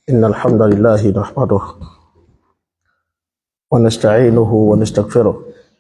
إن الحمد لله نحمده ونستعينه ونستغفره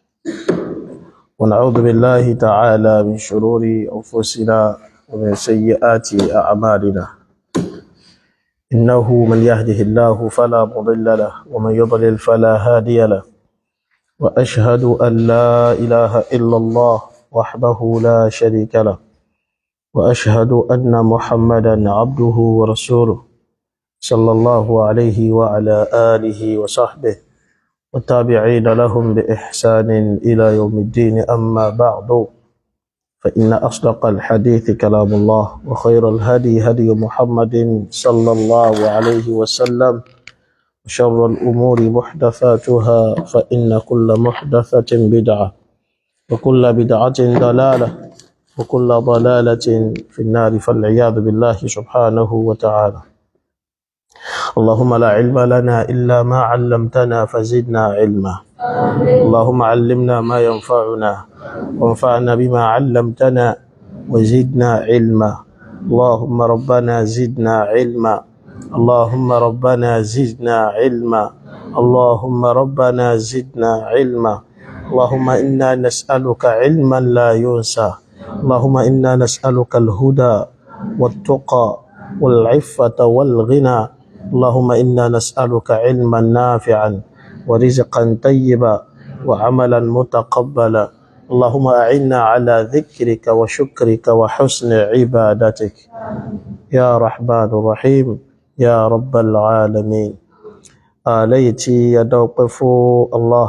ونعوذ بالله تعالى من شرور أنفسنا ومن سيئات أعمالنا إنه من يهده الله فلا مضل له ومن يضلل فلا هادي له وأشهد أن لا إله إلا الله وحده لا شريك له وأشهد أن محمدا عبده ورسوله صلى الله عليه وعلى آله وصحبه والتابعين لهم بإحسان إلى يوم الدين أما بعد فإن أصدق الحديث كلام الله وخير الهدي هدي محمد صلى الله عليه وسلم وشر الأمور محدثاتها فإن كل محدثة بدعة وكل بدعة ضلالة وكل ضلالة في النار فالعياذ بالله سبحانه وتعالى اللهم لا علم لنا إلا ما علمتنا فزدنا علما اللهم علمنا ما ينفعنا وانفعنا بما علمتنا وزدنا علما اللهم ربنا زدنا علما اللهم ربنا زدنا علما اللهم ربنا زدنا علما اللهم إنا نسألك علما لا ينسى اللهم إنا نسألك الهدى والتقى والعفة والغنى اللهم إنا نسألك علما نافعا ورزقا طيبا وعملا متقبلا اللهم أعنا على ذكرك وشكرك وحسن عبادتك يا رحمن الرحيم يا رب العالمين آليتي يدوقف الله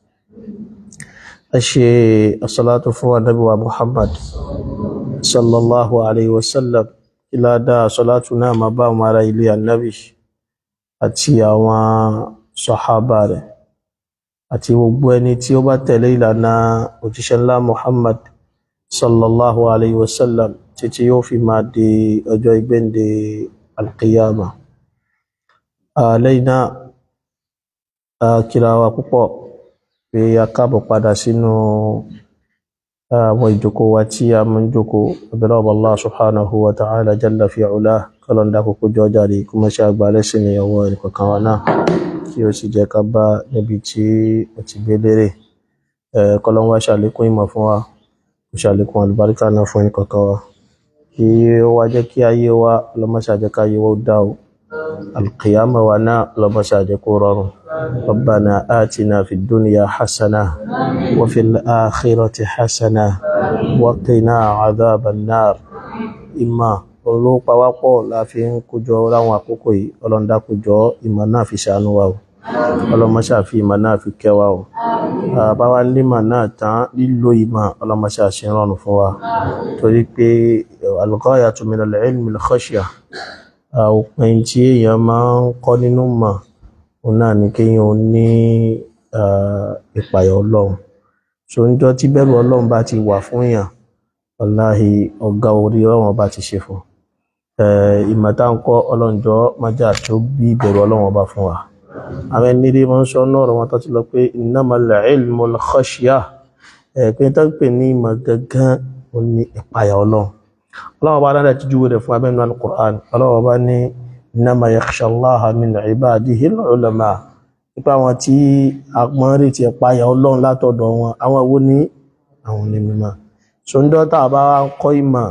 أشي الصلاة فوى النبي محمد صلى الله عليه وسلم إلى دا صلاتنا ما با مارا إلي النبي àti àwọn sọ̀hábà rẹ̀ àti gbogbo ẹni tí ó bá tẹ̀lé ìlànà òjíṣẹ́ ńlá Muhammad sallallahu alayhi wa sallam títí yóò fi máa di ọjọ́ ìgbéǹde alqiyama lẹ́yìn náà kíra wa púpọ̀ pé a káàbọ̀ padà sínú àwọn ìjókòó wa tí a mú jókòó abẹ́rẹ́ ọba Allah subhanahu wa ta'ala jalla fi ula kọlọ́ndà kókó jọ jáde kó mọ́ ṣe àgbà lẹ́sìn ní ọwọ́ ẹnìkọ̀kan wa náà kí ó sì jẹ́ ká bá níbi tí ó ti gbé lérè kọlọ́n wá ṣàlékún ìmọ̀ fún wa kó ṣàlékún àlùbáríkà náà fún ẹnìkọ̀kan wa kí ó wá jẹ́ kí ayé wa ọlọ́mọṣà jẹ́ ká ayé wa ó dá o alqiyama wa náà ọlọ́mọṣà jẹ́ kó rọrùn ربنا آتنا في الدنيا حسنة وفي الآخرة حسنة وقنا عذاب النار إما olópawápọ̀ la fi ń kójọ láwọn àkókò yìí ọlọ́ndà kójọ ìmọ̀ náà fi ṣàánú wa o ọlọ́mọṣà fi ìmọ̀ náà fi kẹ́ wa o báwa límọ̀ náà tán lílo ìmọ̀ ọlọ́mọṣà ṣe rọrùn fún wa torí pé al-ghayatu min al-ilmi al-khashya òpin tí èèyàn máa ń kọ́ nínú mọ̀ òun náà ni kéèyàn ní ìpàyọ̀ ọlọ́run so ń jọ tí bẹ̀rù ọlọ́run bá ti wà fún èèyàn wàláhì ọ̀gá orí ọlọ́run ọba ti ṣe fún ìmọ̀ta ń kọ́ ọlọ́njọ́ májá tó bí ìbẹ̀rù ọlọ́run ọba fún wa àwọn ẹni rí wọn sọ náà wọn tó ti lọ pé innamal ilmul khashya pé tó pè ní ìmọ̀ gangan ó ní ìpayà ọlọ́run ọlọ́run ọba dáadáa ti júwe rẹ̀ fún abẹ́nu al-Qur'an ọlọ́run ọba ní innama yakhsha Allaha min ibadihi al-ulama nípa àwọn tí agbọ́n rí ti ìpayà ọlọ́run látọ̀dọ̀ wọn àwọn wo ní àwọn ní mímọ́ ṣòǹdọ́ tá a bá ń kọ́ ìmọ̀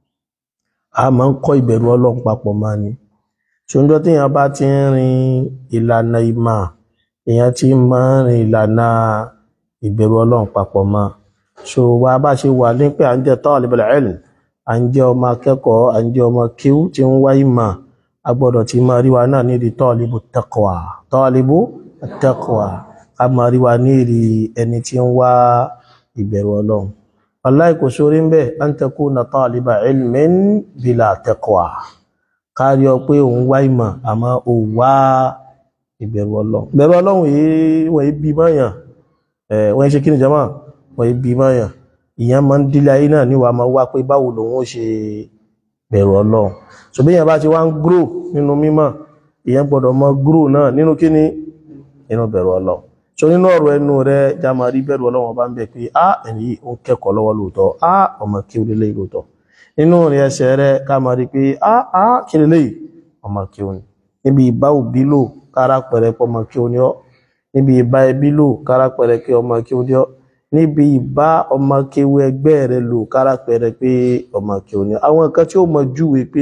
a máa ń kọ́ ìbẹ̀rù ọlọ́run papọ̀ máa ní ṣòǹdọ́ tí èèyàn bá ti ń rin ìlànà ìmọ̀ èèyàn ti máa ń rin ìlànà ìbẹ̀rù ọlọ́run papọ̀ máa so wa bá ṣe wà ní pé à ń jẹ́ talibul ilm à ń jẹ́ ọmọ akẹ́kọ̀ọ́ à ń jẹ́ ọmọ kíw tí ń wá ìmọ̀ a gbọ́dọ̀ ti máa rí wa náà nídìí talibu taqwa talibu taqwa a máa rí wa nídìí ẹni tí ń wá ìbẹ̀rù ọlọ́run wallahi kò sórí ń bẹ́ an takuna taliba ilmin bila taqwa kárí ọ pé òun wá ìmọ̀ àmọ́ ò wá ìbẹ̀rù ọlọ́run ìbẹ̀rù ọlọ́run yìí wọ́n yìí bí mọ́yàn wọ́n yìí ṣe kí ni jama wọ́n yìí bí mọ́yàn ìyẹn máa ń dílé ayé náà níwàá máa wá pé báwo lòun ó ṣe bẹ̀rù ọlọ́run ṣùgbọ́n ìyẹn bá ti wá ń gúrò nínú mímọ̀ ìyẹn gbọ́dọ̀ mọ gúrò náà nínú kíní nínú bẹ̀rù ọlọ́run so nínú ọ̀rọ̀ ẹnu rẹ já máa rí bẹ̀rù ọlọ́run ọba ń bẹ pé á ẹni yìí ó ń kẹ́kọ̀ọ́ lọ́wọ́ lóòótọ́ á ọmọ kí ó lélẹ́yìí lóòótọ́ nínú rẹ ẹsẹ̀ rẹ ká máa rí pé á á kí lélẹ́yìí ọmọ kí ó ní níbi ìbá òbí lò kára pẹ̀rẹ̀ pọ̀ ọmọ kí o ní ọ́ níbi ìbá ẹbí lò kára pẹ̀rẹ̀ pé ọmọ kí o ní ọ́ níbi ìbá ọmọ kéwú ẹgbẹ́ rẹ lò kára pẹ̀rẹ̀ pé ọmọ kí o ní ọ́ àwọn nǹkan tí ó mọ júwe pé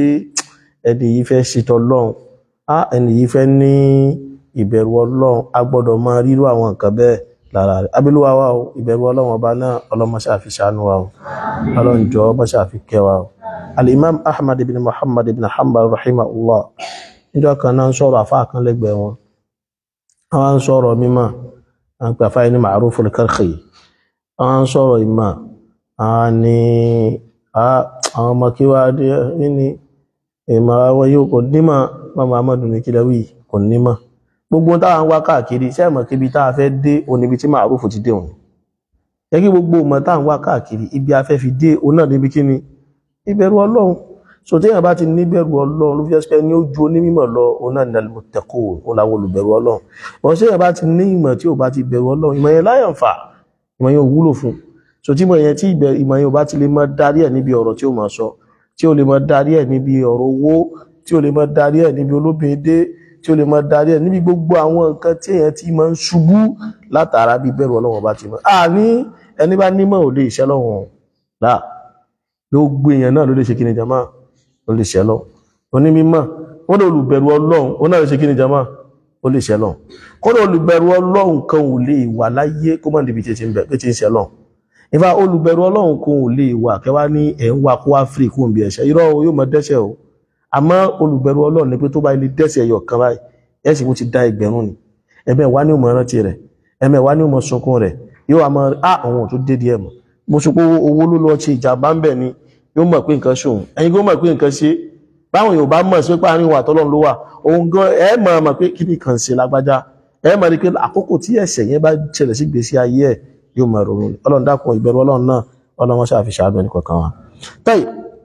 ẹni yìí fẹ́ ṣetọ́ lọ́hùn á ẹni yìí fẹ́ ní ìbẹ̀rù ọlọ́run a gbọ́dọ̀ máa rírú àwọn nǹkan bẹ́ẹ̀ lára rẹ̀ abílúwa wa o ìbẹ̀rù ọlọ́run ọba náà ọlọ́mọṣẹ́ àfi ṣàánú wa o ọlọ́njọ́ mọ́ṣẹ́ àfi kẹ́ wa o al-imam ahmad ibn muhammad ibn hanbal rahimahullah níjọ́ kan náà ń sọ̀rọ̀ àfáà kan lẹ́gbẹ̀ẹ́ wọn àwọn ń sọ̀rọ̀ mímọ́ àwọn pè àfáà ní ma'ruf al-karkhi àwọn ń sọ̀rọ̀ ìmọ̀ àwọn ni àwọn ọmọ kí wá dé ní ìmọ̀ àwọn yóò kò nímọ̀ mọ́mọ́ amadu ní kílẹ̀ wí kò nímọ̀ gbogbo táwọn wá káàkiri sẹ́mọ̀ kíbi tá a fẹ́ dé oníbi tí ma'ruf ti dé òun jẹ́ kí gbogbo ọmọ táwọn wá káàkiri ibi a fẹ́ fi dé òun náà níbi kí ni ìbẹ̀rù ọlọ́run so téèyàn bá ti níbẹ̀rù ọlọ́run ló fi ẹ́sìpẹ́ ní ó ju onímọ̀ lọ òun náà ní alìmọ̀tẹ́kù òun làwọn olùbẹ̀rù ọlọ́run wọ́n téèyàn bá ti ní ìmọ̀ tí ò bá ti bẹ̀rù ọlọ́run ìmọ̀ yẹn láyàn fà ìmọ̀ yẹn ò wúlò fún so tí ìmọ̀ yẹn tí ìmọ̀ yẹn ò bá ti lè mọ́ darí ẹ̀ níbi ọ̀rọ̀ tí ó máa sọ tí ó lè mọ́ darí ẹ̀ níbi ọ̀rọ̀ owó tí ó lè mọ́ darí ẹ̀ níbi olóbìnrin dé tí ó lè mọ́ darí ẹ̀ níbi gbogbo àwọn nǹkan tí èèyàn ti máa ń ṣubú látara bí bẹ̀rù ọlọ́run bá ti mọ̀ àní ẹni bá nímọ̀ ò lè ṣẹ́ lọ́wọ́n láà gbogbo èèyàn náà ló lè ṣe kí ni jama ó lè ṣẹ́ lọ onímímọ̀ wọ́n lè olùbẹ̀rù ọlọ́run ó náà lè ṣe kí ni jama ó lè ṣẹ́ lọ kọ́dọ̀ olùbẹ̀rù ọlọ́run kan ò lè wà láyé kó mọ̀ níbi tí ń bẹ̀ pé tí ń ṣẹ́ lọ ìfà olùbẹ̀rù ọlọ́run kan ò lè wà kẹwa ní ẹ̀ ń wa kó wá fìrì kó ń bí ẹ̀ṣẹ̀ irọ́ yóò mọ dẹ́ṣẹ̀ o àmọ́ olùbẹ̀rù ọlọ́run ni pé tó bá ilé dẹ́ṣẹ̀ yọ kan báyìí ẹ̀ sì kó ti da ẹgbẹ̀rún ni ẹ̀mẹ̀ wá ní òmò rántí rẹ̀ ẹ̀mẹ̀ wá ní òmò sunkún rẹ̀ yóò wá mọ á àwọn ò tó dé díẹ̀ mọ̀ mo sọ pé owó ló lọ ṣe ìjàmbá ń bẹ̀ ni yóò mọ̀ pé nǹkan ṣòun ẹ̀yin kó mọ̀ pé nǹkan ṣe báwọn yóò bá mọ̀ sí pé àárín wà tọ́lọ́run ló wà òun gan ẹ mọ̀ mọ̀ pé kí ni kàn ṣe lágbájá ẹ mọ̀ ní pé àkókò tí ẹ̀ṣẹ̀ yẹn bá ṣẹlẹ̀ sí gbèsè ayé ẹ̀ yóò mọ̀ ronú ọlọ́run dákun ìbẹ̀rù ọlọ́run náà ọlọ́run ṣáà fi ṣàánú ẹnì kọ̀ọ̀kan wa. tẹ́yì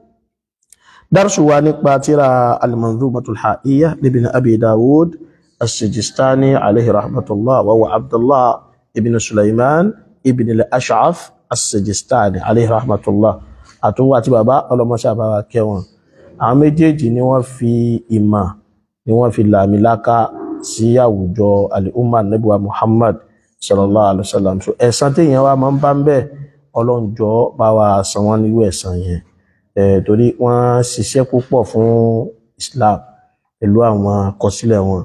dárṣù wa nípa tíra al-manzumatul ha'iyya libin abi dawud as-sijistani alayhi rahmatullah wa wa abdullah ibn sulaiman ibn al-ash'af as-sijistani alayhi rahmatullah àtúnwà àti bàbá ọlọ́mọṣẹ́ àbáwá kẹwọn àwọn méjèèjì ni wọ́n fi ìmọ̀ ni wọ́n fi làmìláká sí àwùjọ alìhùmà nẹ́bùwà Muhammad sallallahu alaihi wasallam so ẹ̀san tí èèyàn wa máa ń bá ń bẹ̀ ọlọ́njọ́ bá wa san wọ́n nírú ẹ̀san yẹn torí wọ́n ṣiṣẹ́ púpọ̀ fún Islam pẹ̀lú àwọn àkọsílẹ̀ wọn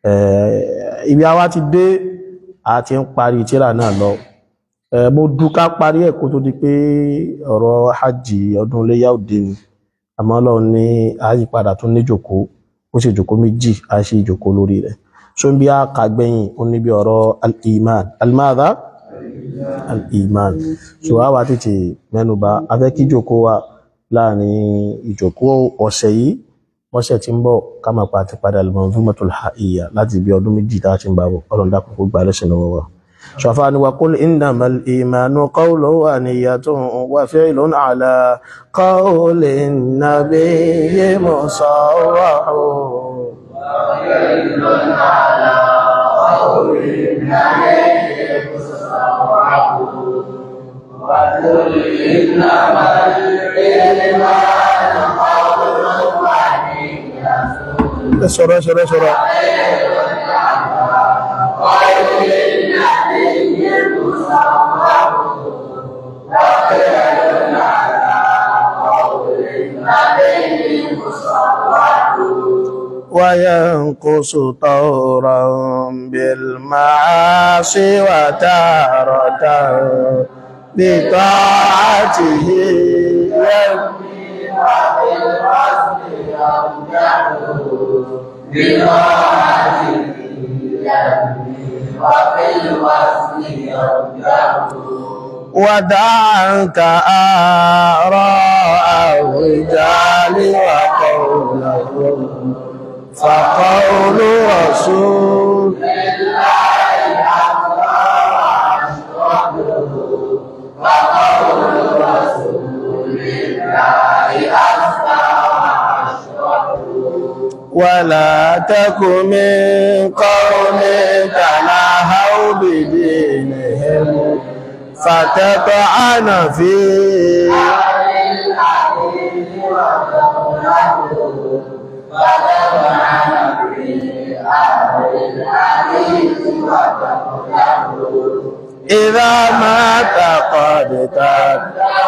ibi àwa ti dé a ti ń parí tírà náà lọ mo dúká parí ẹ̀ kó tó di pé ọ̀rọ̀ hajj ọdún iléyà òde ni àmọ́ Ọlọ́run ní àyípadà tún ní jòkó ó sì jòkó méjì a sì jòkó lórí rẹ̀ so ń bí a kà gbẹ̀yìn ó níbi ọ̀rọ̀ al-iman al-madha al-iman so a wá tètè mẹ́nuba a fẹ́ kí jòkó wa láàrin ìjòkó ọ̀sẹ̀ yìí ọ̀sẹ̀ tí ń bọ̀ ká máa pa àti padà al-manzumatul ha'iyya láti bí ọdún méjì tá a ti ń bá bọ̀ Ọlọ́run dákun kó gbà lẹ́sìn lọ́wọ́ wa. شفان وقل إنما الإيمان قول ونية وفعل على قول النبي مصرح وفعل على قول النبي مصرح وقل إنما الإيمان قول ونية سورة سورة سورة وينقص طورا بالمعاصي وتارة بطاعته يبني وبالوزن يرجع بطاعته يبني وبالوزن يرجع ودعك آراء الرجال وقولهم فقول رسول لله أكبر وقول رسول الله أكبر ولا تك من قوم تناهوا بدينهم فتطعن فيه الحديث وقوله فتبعن في إذا ما تقدت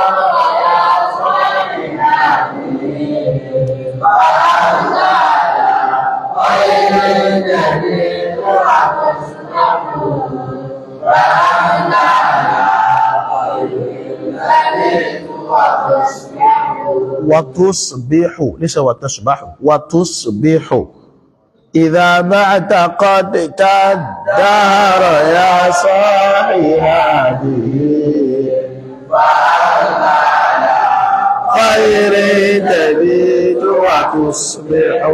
وتصبح ليس وتصبح وتصبح إذا ما اعتقدت الدهر يا صاحي هذه خير تبيت وتصبح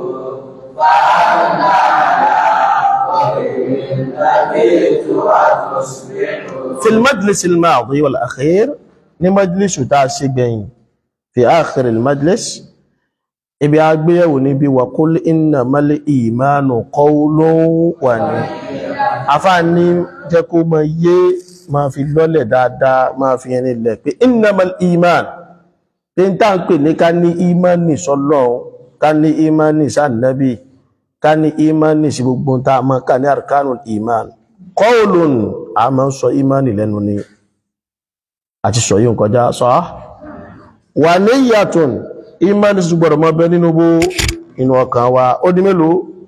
في المجلس الماضي والأخير لمجلس تاسقين في آخر المجلس ibi agbéyẹ̀wò níbi wà kó lè iná mọ́lẹ̀ ìmánu qawlun wà ní afá ní jẹ́ kó mọ yé ma fi lọ́lẹ̀ dáadáa ma fi yẹn nílẹ̀ pé iná mọ́lẹ̀ ìmán pé ń tàà ń pè ní ká ní ìmánì sọ́lọ́run ká ní ìmánì sánàbí ká ní ìmánì sí gbogbo ta mọ́ ká ní arkanul ìmán qawlun a máa ń sọ ìmánì lẹ́nu ni àti sọ yíò kọjá sọ wà níyàtùn ìmánì sí gbọ́dọ̀ mọ́ bẹ nínú bó inú ọkàn wa ó di mélòó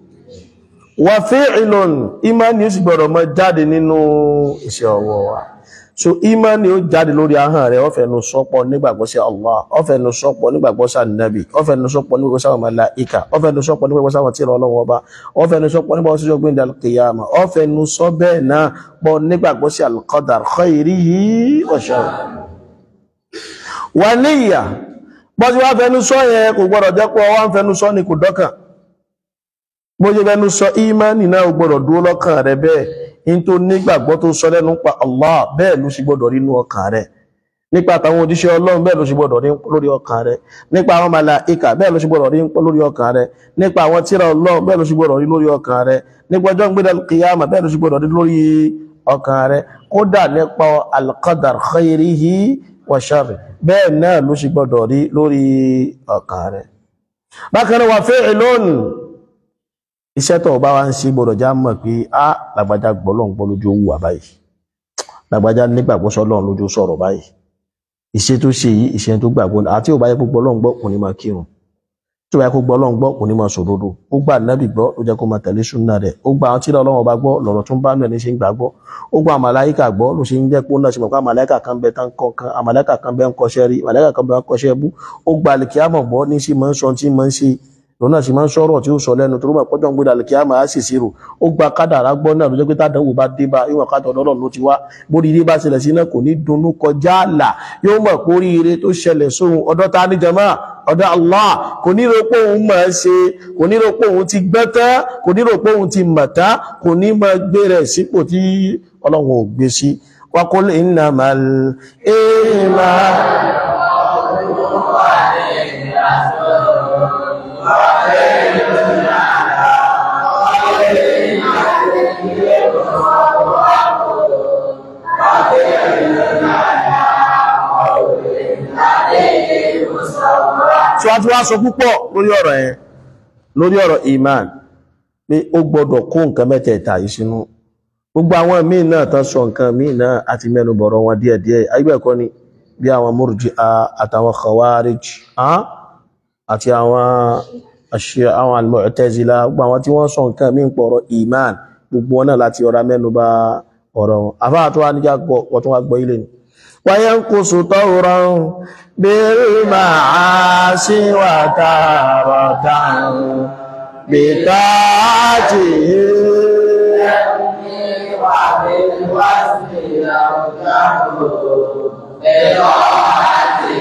wà fi'lun ìmánì ó sì gbọ́dọ̀ mọ́ jáde nínú iṣẹ́ ọwọ́ wa so ìmánì ó jáde lórí ahọ́n rẹ̀ ó fẹnu sọ́pọ̀ nígbàgbọ́ sí Allah ó fẹnu sọ́pọ̀ nígbàgbọ́ sí Ànábì ó fẹnu sọ́pọ̀ nígbàgbọ́ sí àwọn màláíkà ó fẹnu sọ́pọ̀ nígbàgbọ́ sí àwọn tírà Ọlọ́run Ọba ó fẹnu sọ́pọ̀ nígbàgbọ́ sí ọgbìn al-qiyama ó fẹnu sọ bẹ́ẹ̀ náà pọ̀ nígbàgbọ́ sí al-qadar khayrihi wa sharrihi wà níyà bọ́ tí wá fẹnu sọ yẹn kò gbọ́dọ̀ jẹ́ pé ọwá ń fẹnu sọ ni kò dọ́kàn bó ṣe fẹnu sọ ìmánì náà gbọ́dọ̀ dúró lọ́kàn rẹ bẹ́ẹ̀ in tó nígbàgbọ́ tó sọ lẹ́nu pa Allah bẹ́ẹ̀ ló sì gbọ́dọ̀ rí inú ọkàn rẹ nípa àtàwọn òjíṣẹ́ Ọlọ́run bẹ́ẹ̀ ló sì gbọ́dọ̀ rí lórí ọkàn rẹ nípa àwọn màláíkà bẹ́ẹ̀ ló sì gbọ́dọ̀ rí lórí ọkàn rẹ nípa àwọn tírà Ọlọ́run bẹ́ẹ̀ ló sì gbọ́dọ̀ rí lórí ọkàn rẹ nípa ọjọ́ gbé kìyàmà bẹ́ẹ̀ ló sì gbọ́dọ̀ rí lórí ọkàn rẹ kódà nípa al-qadar khayrihi wa sharrihi bẹ́ẹ̀ náà ló sì gbọ́dọ̀ rí lórí ọkàn rẹ̀. bákan náà wà fi'lun iṣẹ́ tó bá wá ń ṣe gbọ́dọ̀ já mọ̀ pé á lágbájá gbọ́lọ́n gbọ́ lójú owó wà báyìí lágbájá nígbàgbọ́ sọ́lọ́run lójú sọ̀rọ̀ báyìí iṣẹ́ tó ṣe yìí iṣẹ́ tó gbàgbọ́ àti ò bá yẹ kó gbọ́lọ́n gbọ́ kò ní máa kírun tí ò bá yẹ kó gbọ́lọ́n gbọ́ kò ní máa sòdodo ó gbà nábì gbọ́ ló jẹ́ kó máa tẹ̀lé súnà rẹ̀ ó gbà àwọn tíra ọlọ́run ọba gbọ́ lọ̀rọ̀ tó ń bá mẹ́rin ṣe ń gbàgbọ́ ó gba àmàláíkà gbọ́ ló ṣe ń jẹ́ pé ó náà ṣe mọ̀ pé àmàláíkà kan bẹ tán kọ̀ọ̀kan àmàláíkà kan bẹ ń kọṣẹ́ rí àmàláíkà kan bẹ ń kọṣẹ́ bú ó gba àlìkíyàmọ̀ gbọ́ ní sí máa ń sọ tí máa ń ṣe lòun náà sì máa ń sọ̀rọ̀ tí ó sọ lẹ́nu tó rúmọ̀ pọ́jọ́ ń gbé àlìkíyàmọ̀ á sì ṣírò ó gba kádàrá gbọ́ náà ló jẹ́ pé tádánwò bá dé bá ìwọ̀n kádà ọlọ́run ló ti wá bórí ilé bá ṣẹlẹ̀ sí náà kò ní dunnú kọjá àlà yóò mọ̀ pé oríire tó ṣẹlẹ̀ sóhun ọ̀dọ̀ ta ní jama ọ̀dọ̀ Allah kò ní rò pé òun máa ṣe kò ní rò pé òun ti gbẹ́ tán kò ní rò pé òun ti mọ̀ tán kò ní máa gbé rẹ̀ sípò tí ọlọ́run ò gbé sí waqul innamal iman tí wọ́n ti wá sọ púpọ̀ lórí ọ̀rọ̀ yẹn lórí ọ̀rọ̀ iman pé ó gbọ́dọ̀ kó nǹkan mẹ́tẹ̀ẹ̀ta yìí sínú gbogbo àwọn míì náà tán sọ nǹkan míì náà àti mẹ́nu bọ̀rọ̀ wọn díẹ̀díẹ̀ ayébẹ̀kọ́ ni bí àwọn Murji'a àtàwọn Khawarij àti àwọn àṣẹ àwọn Al-Mu'tazila gbogbo àwọn tí wọ́n sọ nǹkan míì pọ̀rọ̀ iman gbogbo wọn náà láti ọ̀rá mẹ́nu bà ọ̀rọ̀ wọn àfáà tó wá níjà wọ́n tó wá gbọ́ ilé ni وينقص طورا بالمعاصي وتارة بطاعته وبالوصف يرجع بطاعته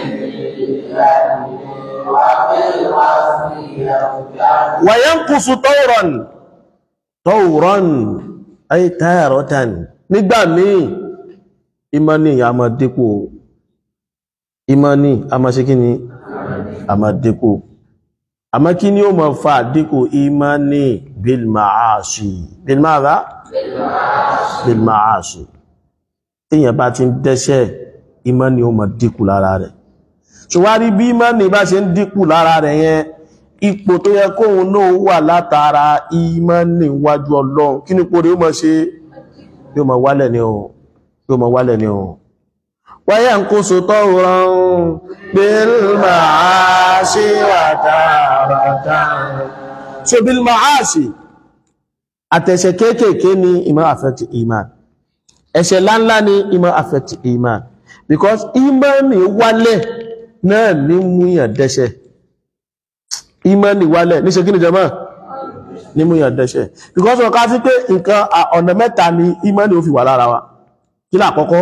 وبالوصف يرجع وينقص طورا طورا أي تارة nígbà míì ìmánì a máa dínkù ìmánì a máa ṣe kí ni a máa dínkù àmọ́ kí ni ó máa fa dínkù ìmánì bilmaasi bilmaada bilmaasi tíyàn bá ti ń dẹ́ṣẹ̀ ìmánì ó máa dínkù lára rẹ̀ ṣùwárí bí ìmánì bá ṣe ń dínkù lára rẹ̀ yẹn ipò tó yẹ kóhun náà wà látara ìmánì wájú ọlọ́run kí ní pò rí ó mọ̀ ṣe yóò mọ̀ wálẹ̀ ni o yóò mọ̀ wálẹ̀ ni o wáyé ń kó so tọ́ rọrùn bílmà áṣí àtàràtà so bílmà áṣí àtẹ̀ṣẹ̀ kéékèèké ní ìmọ̀ affect iman ẹ̀ṣẹ̀ láńlá ní ìmọ̀ affect iman because ìmánì wálẹ̀ náà ní múyàn dẹ́ṣẹ̀ ìmánì wálẹ̀ ní ṣe kí ni jama ní múyàn dẹ́ṣẹ̀ because ọ̀ká sí pé nǹkan ọ̀nà mẹ́ta ni ìmánì ó fi wà lára wa kí láàkọ́kọ́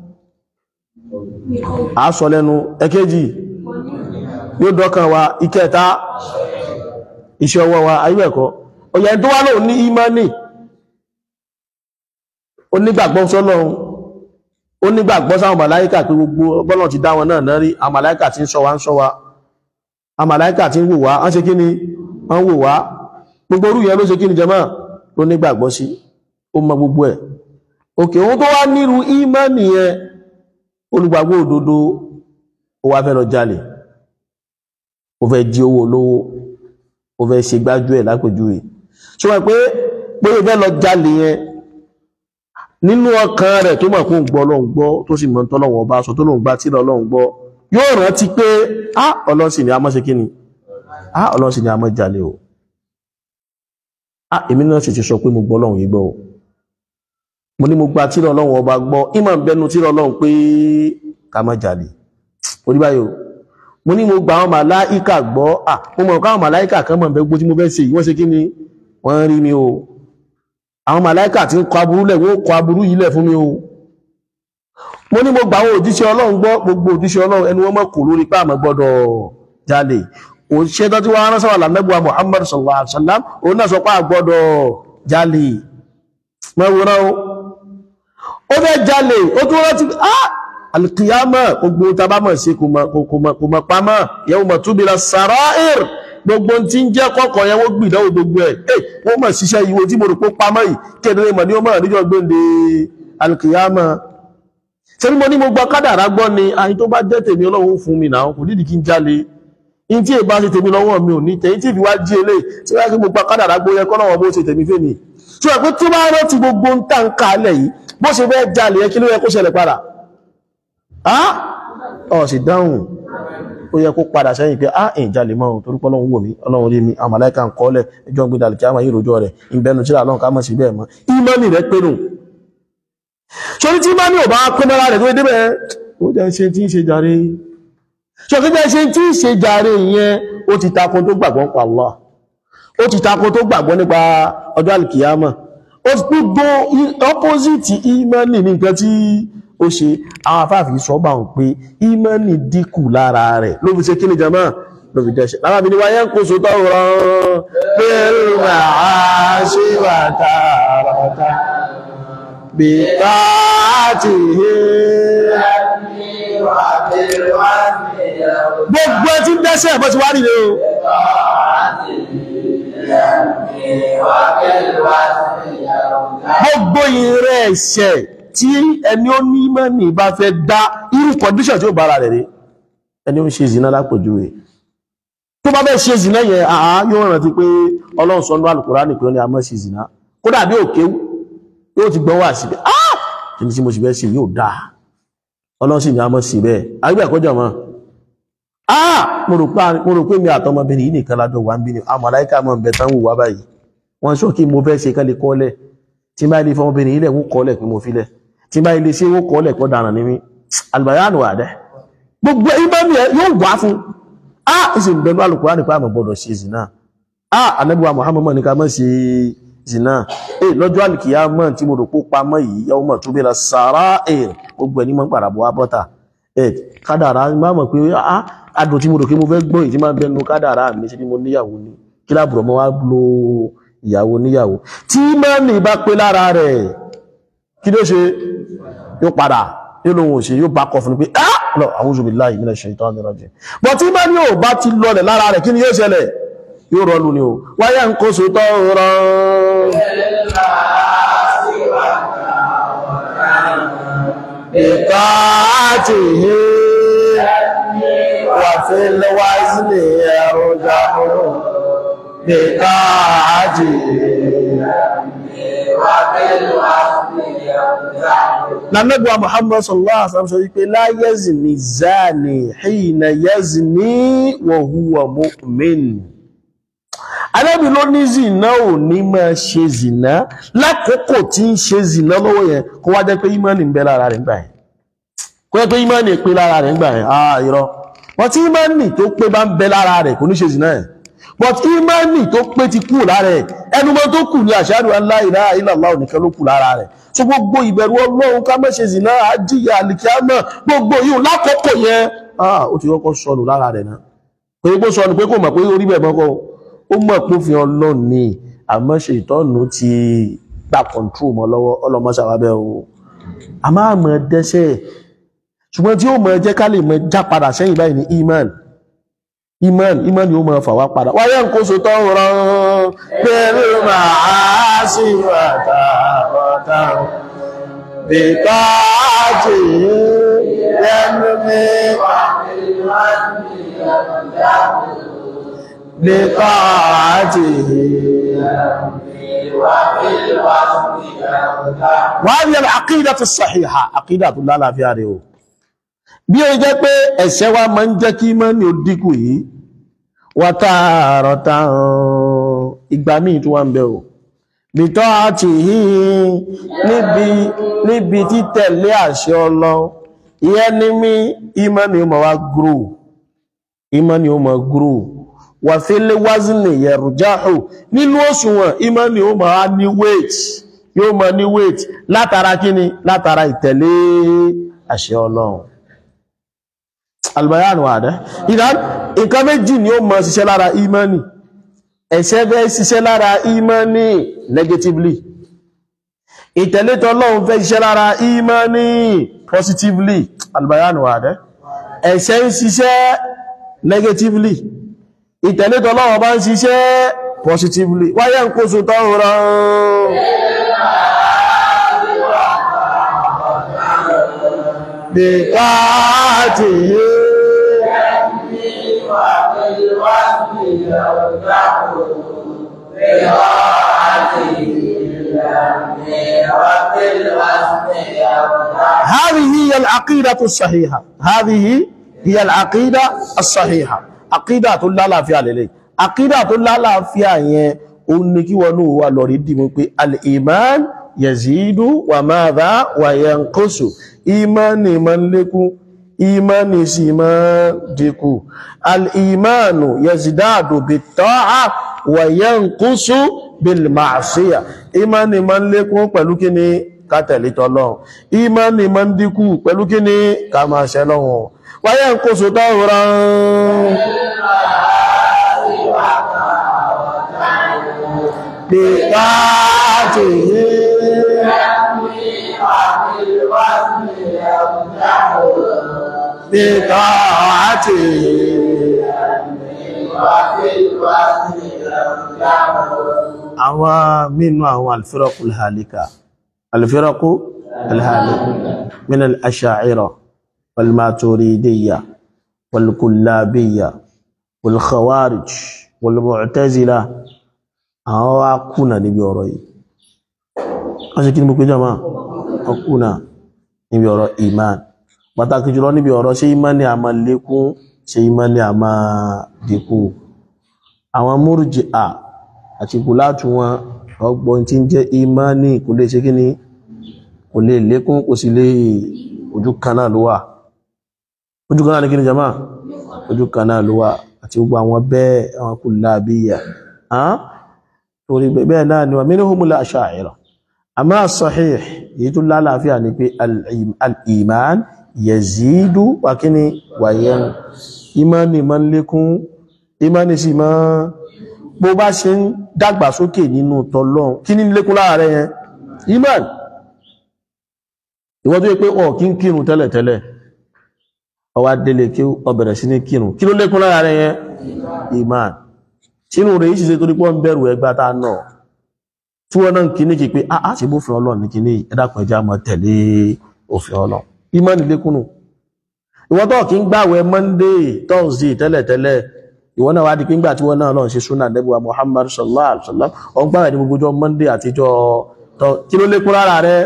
a sọ lẹ́nu ẹ̀kejì yóò dọ́kàn wa ìkẹta iṣẹ́ ọwọ́ wa ayúẹ̀kọ́ ọ̀yẹ̀ tó wá lóò ní ìmánì onígbàgbọ́ sọ́lọ́run onígbàgbọ́ sáwọn màláíkà pé gbogbo bọ́lọ̀ ti dá wọn náà náà rí àwọn màláíkà tí ń ṣọ́ wa ń ṣọ́ wa àwọn màláíkà tí ń wò wá wọ́n ṣe kí ni wọ́n wò wá gbogbo orú yẹn ló ṣe kí ni jẹmọ́ ló nígbàgbọ́ sí ó mọ gbogbo ẹ̀ òkè ohun tó wá nírú ìmánì yẹn olùgbàgbọ́ òdodo ó wá fẹ́ lọ jalè ó fẹ́ jí owó olówó ó fẹ́ ṣe gbájú ẹ̀ lápèjúwe ṣe wọ́n pé pé ó fẹ́ lọ jalè yẹn nínú ọkàn rẹ̀ tó mọ̀ kó ń gbọ́ ọlọ́run gbọ́ tó sì mọ̀ tọ́lọ́wọ́ ọba sọ tó lóun gbá tí ọlọ́run gbọ́ yóò rántí pé á ọlọ́run sì ni a mọ́ ṣe kí ni á ọlọ́run sì ni a mọ́ jalè o á èmi náà sì ti sọ pé mo gbọ́ ọlọ́run yìí gbọ́ o mo ní mo gba tí ọlọ́run ọba gbọ́ ìmọ̀ ń bẹnu tí ọlọ́run pé ká má jalè orí báyìí o mo ní mo gba àwọn màláìkà gbọ́ à mo mọ̀ káwọn màláìkà kan mọ̀ bẹ́gbó tí mo fẹ́ ṣe yìí wọ́n ṣe kí ni wọ́n rí mi o àwọn màláìkà tí ń kọ aburú lẹ̀ wọ́n kọ aburú yìí lẹ̀ fún mi o mo ní mo gba àwọn òjíṣẹ́ ọlọ́run gbọ́ gbogbo òjíṣẹ́ ọlọ́run ẹnu wọn mọ̀ kò lórí pé àmọ́ gbọ́dọ̀ jalè òṣìṣẹ́ tó ti wá rán sọ́wọ́ làmẹ́gbọ́ Muhammad sallallahu alaihi wasallam òun náà sọ pé àgbọ́dọ̀ jalè mẹ́wòrán o ó fẹ́ jalè ó tún rántí ah alkiyama gbogbo tabamọ̀ sí kò mọ̀ pamọ́ yawma tubila sarair gbogbo tí ń jẹ́ kọ́kọ́ yẹn wọ́n gbìdánwò gbogbo ẹ̀ ẹ̀ wọ́n mọ̀ síṣẹ́ ìwò tí mo rò pé pamọ́ yìí kéde mọ̀ ní ó mọ̀ níjọ́ gbéǹde alkiyama sẹ́ni mo ní mo gbọ́ kádàrá gbọ́ ni ayin tó bá jẹ́ tèmi ọlọ́run fún mi náà kò nídìí kí n jalè in tí èbá ṣe tèmi lọ́wọ́ mi ò ní tẹ̀yìn tí ìfìwá jí elé tí wọ́n kí mo gbọ́ kádàrá gbọ́ yẹ kọ́ náà bó ṣe tèmi fẹ́ mi tí wọ́n pé tí bá rántí gbogbo ń tà ń kalẹ̀ yìí bó ṣe fẹ́ jalè yẹ kí ló yẹ kó ṣẹlẹ̀ padà ọ̀ sì dáhùn ó yẹ kó padà sẹ́yìn pé ah ìjà lè mọ́ torí pé ọlọ́run wò mí ọlọ́run rí mi àmàlẹ́kà ń kọ́lẹ̀ ẹjọ́ ń gbé dàlì kí a máa yí rojọ́ rẹ̀ ìbẹnu tí àlọ́run ká mọ̀ sí bẹ́ẹ̀ mọ́ ìmọ́nì rẹ̀ pé nù sórí tí ìmọ́nì ò bá pé mọ́ra rẹ̀ tó débẹ̀ ó jẹ́ ṣe tí ń ṣe jàre ṣọ́kí jẹ́ ṣe tí ń ṣe jàre ìyẹn ó ti takun tó gbàgbọ́ nípa Allah ó ti takun tó gbàgbọ́ nípa ọjọ́ alìkìyàmọ̀ ó ti gbogbo opposite ìmọ́nì ní nǹkan tí ó ṣe àwọn afáàfí sọ́bà ń pé ìmánì dínkù lára rẹ̀ ló fi ṣe kí ni jama ló fi dẹ́ṣẹ̀ lábàbí ni wáyé ń kó so tọ́rọ pẹ̀lú àṣíwàtà àrọ̀ta bí táàtì gbogbo ẹ tí ń dẹ́ṣẹ̀ bọ́ ti wá nílé o gbogbo ìrẹ́ ẹ̀ṣẹ̀ tí ẹni ó ní mẹ́ni bá fẹ́ dá irú condition tí ó bára rẹ̀ rí ẹni ó ń ṣe zina lápòjúwe tó bá bẹ́ ṣe zina yẹn àá yóò rántí pé ọlọ́run sọ ní Al-Qur'ani pé ó ní a má ṣe zina kódà bí òkè yóò ti gbọ́n wà sí pé ah kí ni tí mo sì fẹ́ ṣe yóò dáa ọlọ́run sì ní a má ṣe bẹ́ẹ̀ àgbẹ̀ àkọ́jọ́ mọ́ ah mo rò pé mi àtọmọbìnrin yìí nìkan lájọ wà ń bí ni àmàláìkà mọ̀ ń bẹ tán wù wá báyìí wọ́n sọ kí mo fẹ́ ṣe kán lè kọ́lẹ̀ tí bá ilé fọmọbìnrin ilẹ̀ wọ́n kọ́lẹ̀ pé mo filẹ̀ tí bá ilé sí wọ́n kọ́lẹ̀ pọ́ dára ní mí albayanu àdẹ́ gbogbo ìbámi ẹ yóò wá fún a ìsì ìbẹ̀lú Al-Qur'ani nípa àmọ̀ gbọ́dọ̀ ṣe zina a anabiwa Muhammad ní ká mọ́ ṣe zina e lọ́jọ́ alìkìyàmọ́ tí mo rò pó pamọ́ yìí yàwó mọ̀ tó bẹ̀rẹ̀ sàrá ẹ̀ gbogbo ẹni mọ́ pàràbọ̀ wá bọ́ta ẹ̀ kádàrá má mọ̀ pé a adùn tí mo rò pé mo fẹ́ gbọ́ ìtí máa bẹnu kádàrá mi sí ni mo níyàwó ni kí láàbùrọ̀ mọ́ wá lo ìyàwó níyàwó tí mọ́ni bá pé lára rẹ̀ kí ló ṣe yóò padà yóò lóhun òṣè yóò bá kọ fún pé ah lọ a'udhu billahi minash shaitani rajim bọ̀ tí mọ́ni ò bá ti lọlẹ̀ lára rẹ̀ kí ni yóò ṣẹlẹ̀ yóò rọlù ni o wáyé ń kó so tọ́ rọ ìta àti ìhé wà في الوزن يرجح بطاعته Nàmẹ́gbà Muhammad sallallahu alaihi wasallam sọ wípé la yazni zani hina yazni wa huwa mu'min. Ànábì ló ní zìnà ò ní máa ṣe zìnà lákòókò tí ń ṣe zìnà lọ́wọ́ yẹn kó wá jẹ́ pé ìmánì ń bẹ lára rẹ̀ ńgbà yẹn. Kó jẹ́ pé ìmánì pé lára rẹ̀ ńgbà yẹn, ah irọ́. Wọ́n tí ìmánì tó pé bá ń bẹ lára rẹ̀ kò ní ṣe zìnà yẹn. But ìmánì tó pé ti kú lára ẹ̀, ẹnumọ́ tó kù ní ashhadu an la ilaha illallah nìkan ló kù lára rẹ̀ so gbogbo ìbẹ̀rù ọlọ́run ká má ṣe zìnà àjíyà àlìkíámà gbogbo yìí lákòókò yẹn ah ó ti kọ́kọ́ sọnù lára rẹ̀ náà pé kó sọnù pé kò mọ̀ pé orí bẹ̀ mọ́kọ́ ó mọ̀ pé fi ọlọ́run ní àmọ́ ṣe ìtọ́nù ti gba control mọ́ lọ́wọ́ ọlọ́mọṣàwábẹ́ o a máa mọ̀ dẹ́sẹ̀ ṣùgbọ́n tí ó mọ̀ jẹ́ ká lè mọ̀ já padà sẹ́yìn báyìí ní iman iman iman yóò mọ̀ fà wá padà wáyé ń kó so tọ́ rán pẹ̀lú màá sí wàtàwàtà bíkáàjì yẹnu mi bíkáàjì wọ́n yẹ àkídà tó sàhíhà àkídà tó lálàáfíà rẹ̀ o bí ó jẹ́ pé ẹ̀ṣẹ̀ wa máa ń jẹ́ kí mọ́ ní ó dínkù yìí wà tààrọ̀ tààrùn ìgbà míì tó wà ń bẹ o bìtọ́ àti yìí níbi níbi títẹ̀lé àṣẹ Ọlọ́run ìyẹn ní mí ìmọ̀ ni ó máa wá grow ìmọ̀ ni ó máa grow wà fílé wázìnì yẹ̀rùjáhù nínú òṣùwọ̀n ìmọ̀ ni ó máa ní weight yóò máa ní weight látara kíni látara ìtẹ̀lé àṣẹ Ọlọ́run albayan wà dẹ́ ìdán nǹkan méjì ni ó mọ̀ ṣiṣẹ́ lára imani ẹ̀ṣẹ̀ fẹ́ ṣiṣẹ́ lára imani negatively ìtẹ̀lẹ́tọ̀ Ọlọ́run fẹ́ ṣiṣẹ́ lára imani positively albayan wà dẹ́ ẹ̀ṣẹ̀ ń ṣiṣẹ́ negatively ìtẹ̀lẹ́tọ̀ Ọlọ́run bá ń ṣiṣẹ́ positively wáyé ń kóso tọ́rọ bí káàtì yìí هذه هي العقيدة الصحيحة هذه هي العقيدة الصحيحة عقيدة لا لا فيها للي عقيدة لا لا فيها يه oniki wọnú wa lọ rí dìmú pé al-iman yazidu wa madha wa yanqusu imani ma ń lékún imani sì ma dínkù al-imanu yazidadu bit-ta'a wa yanqusu bil-ma'siyah imani ma ń lékún pẹ̀lú kíni ká tẹ̀lé t'Ọlọ́run imani ma ń dínkù pẹ̀lú kíni ká máa ṣẹ̀ lọ́wọ́ wa yanqusu tawran بطاعته بطاعته àwọn mínú àwọn alfiraqu alhalika alfiraqu alhalika min al-asha'ira wal-maturidiyya wal-kullabiyya wal-khawarij wal-mu'tazila àwọn wá kùnà níbi ọ̀rọ̀ yìí wọ́n ṣe kí ní mo pé jọmọ́ wọ́n kùnà níbi ọ̀rọ̀ iman pàtàkì jùlọ níbi ọ̀rọ̀ ṣe imani a máa lékún ṣe imani a máa dínkù àwọn Murji'a àti kùlátù wọn ọgbọ́n tí ń jẹ́ imani kò lè ṣe kí ni kò lè lékún kò sí lè ojú kan náà ló wà ojú kan náà ní kí ni jọmọ́ ojú kan náà ló wà àti gbogbo àwọn bẹ́ẹ̀ àwọn kullabiyya torí bẹ́ẹ̀ náà ni wà minhumul asha'ira àmá sahih èyí tó lálàáfíà ní pé al-iman yazidu wà kí ni wàyẹn imani ma ń lékún imani sì ma bó bá ṣe ń dàgbà sókè nínú tọ́lọ́n kí ní lékún láàrẹ yẹn iman ìwọ́n tó yẹ pé ọ̀ kí ń kírun tẹ́lẹ̀tẹ́lẹ̀ ó wá délé kí ó bẹ̀rẹ̀ sí ní kírun kí ló lékún láàrẹ yẹn iman sínú rẹ̀ yìí ṣe torí pọ́ ń bẹ̀rù ẹgbà tá náà tí wọ́n náà ń kíní kí pé a ṣe bófin ọlọ́run ní kíní ẹ̀dàkùn ẹja mọ́ tẹ̀lé òfin ọlọ́run ìmánì lékúnnù ìwọ́n tó kí ń gbàwẹ̀ monday thursday tẹ́lẹ̀tẹ́lẹ̀ ìwọ́n náà wá di pé ńgbà tí wọ́n náà lọ́n ṣe súnà nẹ́bùwà muhammad sallallahu alaihi wasallam ọ̀n gbàwẹ̀ ní gbogbo ọjọ́ monday àtijọ́ tọ́- kí ló lékún lára rẹ̀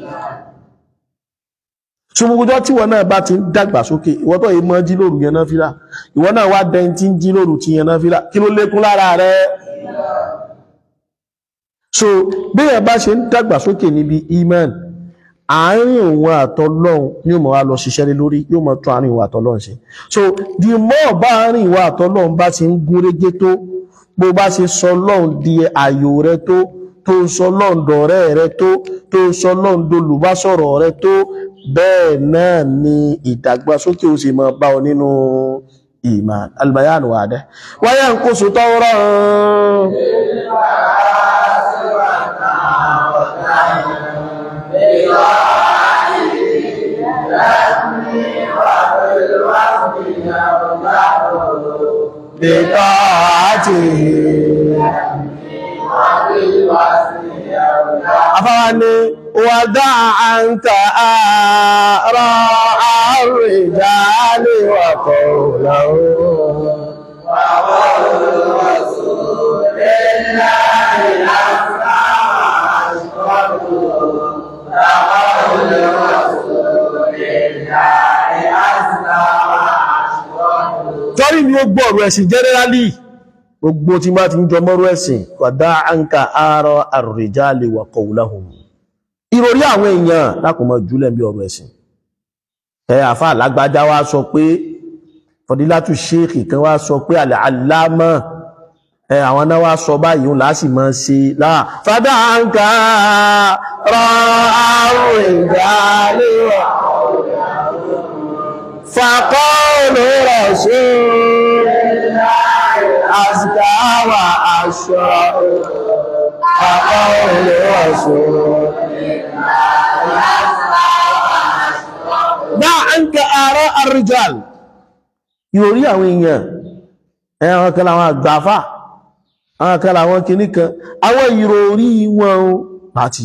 tí gbogbo ọjọ́ tí wọ́n náà bá ti ń dàgbà sókè ìwọ́n tó yìí mọ́ jí lóru yẹn náà fílà ìwọ́n náà wá dẹ́n tí ń jí lóru ti yẹn náà fílà kí ló lékún lára rẹ̀ so bí ẹ bá ṣe ń dàgbà sókè níbi iman àárín òun àtọlọ́run yóò mọ̀ wá lọ ṣiṣẹ́ lé lórí yóò mọ̀ tún àárín ìwà àtọlọ́run ṣe so the more bá àárín ìwà àtọlọ́run bá ti ń gún régé tó bó bá ṣe sọ lọ́run di àyò rẹ tó tó sọ lọ́run dọ̀rẹ́ rẹ tó tó sọ lọ́run dolùbásọ̀rọ̀ rẹ tó bẹ́ẹ̀ náà ni ìdàgbàsókè ó sì máa bá ọ nínú ìmàn albayan wà dẹ́ wáyé ń kó sòtọ́ rọrùn bíkọ́ àti afáwa ni wàdá àǹkà àárọ̀ àrùn ìdálé wàkọ̀ lọ́wọ́ torí ni ó gbọ́ ọ̀rọ̀ ẹ̀sìn generally gbogbo tí bá ti ń jọ mọ́rọ̀ ẹ̀sìn wàdá àǹkà àárọ̀ àrùn ìdálé wàkọ̀ lọ́wọ́ ìròrí àwọn èèyàn lákùnmọ̀ jùlẹ̀ bí ọ̀rọ̀ ẹ̀sìn ẹ àfá alágbájá wá sọ pé fọdílátù ṣéèkì kan wá sọ pé àlẹ́ aláàmọ́ ẹ àwọn náà wá sọ báyìí òun láti mọ́ sí láà fádà ń ká rọ àrùn ìdálẹ́wà fàkọ́ọ̀lù rọ̀ sí àsìkáwà aṣọ fàkọ́ọ̀lù rọ̀ sí dá ń ká àrọ àrìjàl ìròrí àwọn èèyàn ẹ̀wọ̀n kan àwọn àgbàfà àwọn kan àwọn kìíní kan àwọn ìròrí wọn ó pàtì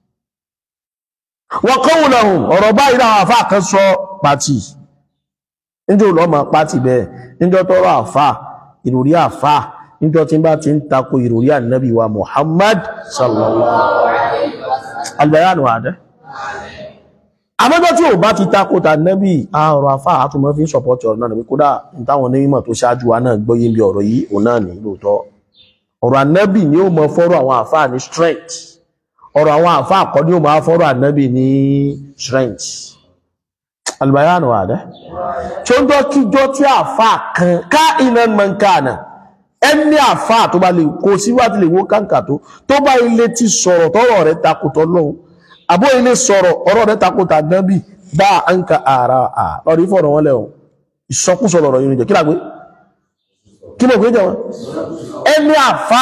wọ́n kọ́wù lọ́hùn ọ̀rọ̀ báyìí láwọn àfà kan sọ pàtì níjọ́ lọ́mọ pàtì bẹ́ẹ̀ níjọ́ tọ́rọ àfà ìròrí àfà níjọ́ tí bá ti ń tako ìròrí ànábì wa Muhammad sallallahu albayanu adẹ́ àmọ́jọ́ tí ò bá ti takòtà nẹ́bì àọ̀rọ̀ afá àtúmọ̀ fi ń sọpọ̀tì ọ̀rọ̀ náà ní kódà ìtàwọn onímọ̀ tó ṣáájú wa náà gbọ́yé bí ọ̀rọ̀ yìí òun náà ní lóòótọ́ ọ̀rọ̀ ànẹ́bì ni ó mọ fọ́rọ̀ àwọn àfá ní strength ọ̀rọ̀ àwọn àfá àkọ́ ni ó máa fọ́rọ̀ ànẹ́bì ní strength albayanu àdẹ́ tí ó ń jọ kíjọ tí àfá kan ká iná mọ̀nkánà ẹni àfá tó bá lè kó síwájú lè wó káǹkà tó tó bá ilé ti sọ̀rọ̀ tọ́rọ̀ rẹ̀ takòtọ́ lọ́hùn àbó ilé sọ̀rọ̀ ọ̀rọ̀ rẹ̀ takòtà nábì bá a ń ka ara à lọ́rí fọ̀rọ̀ wọn lẹ́wọ̀n ìsọkúsọ lọ̀rọ̀ yìí jẹ́ kí lágbé kí ló gbé jẹ́ wọn ẹni àfà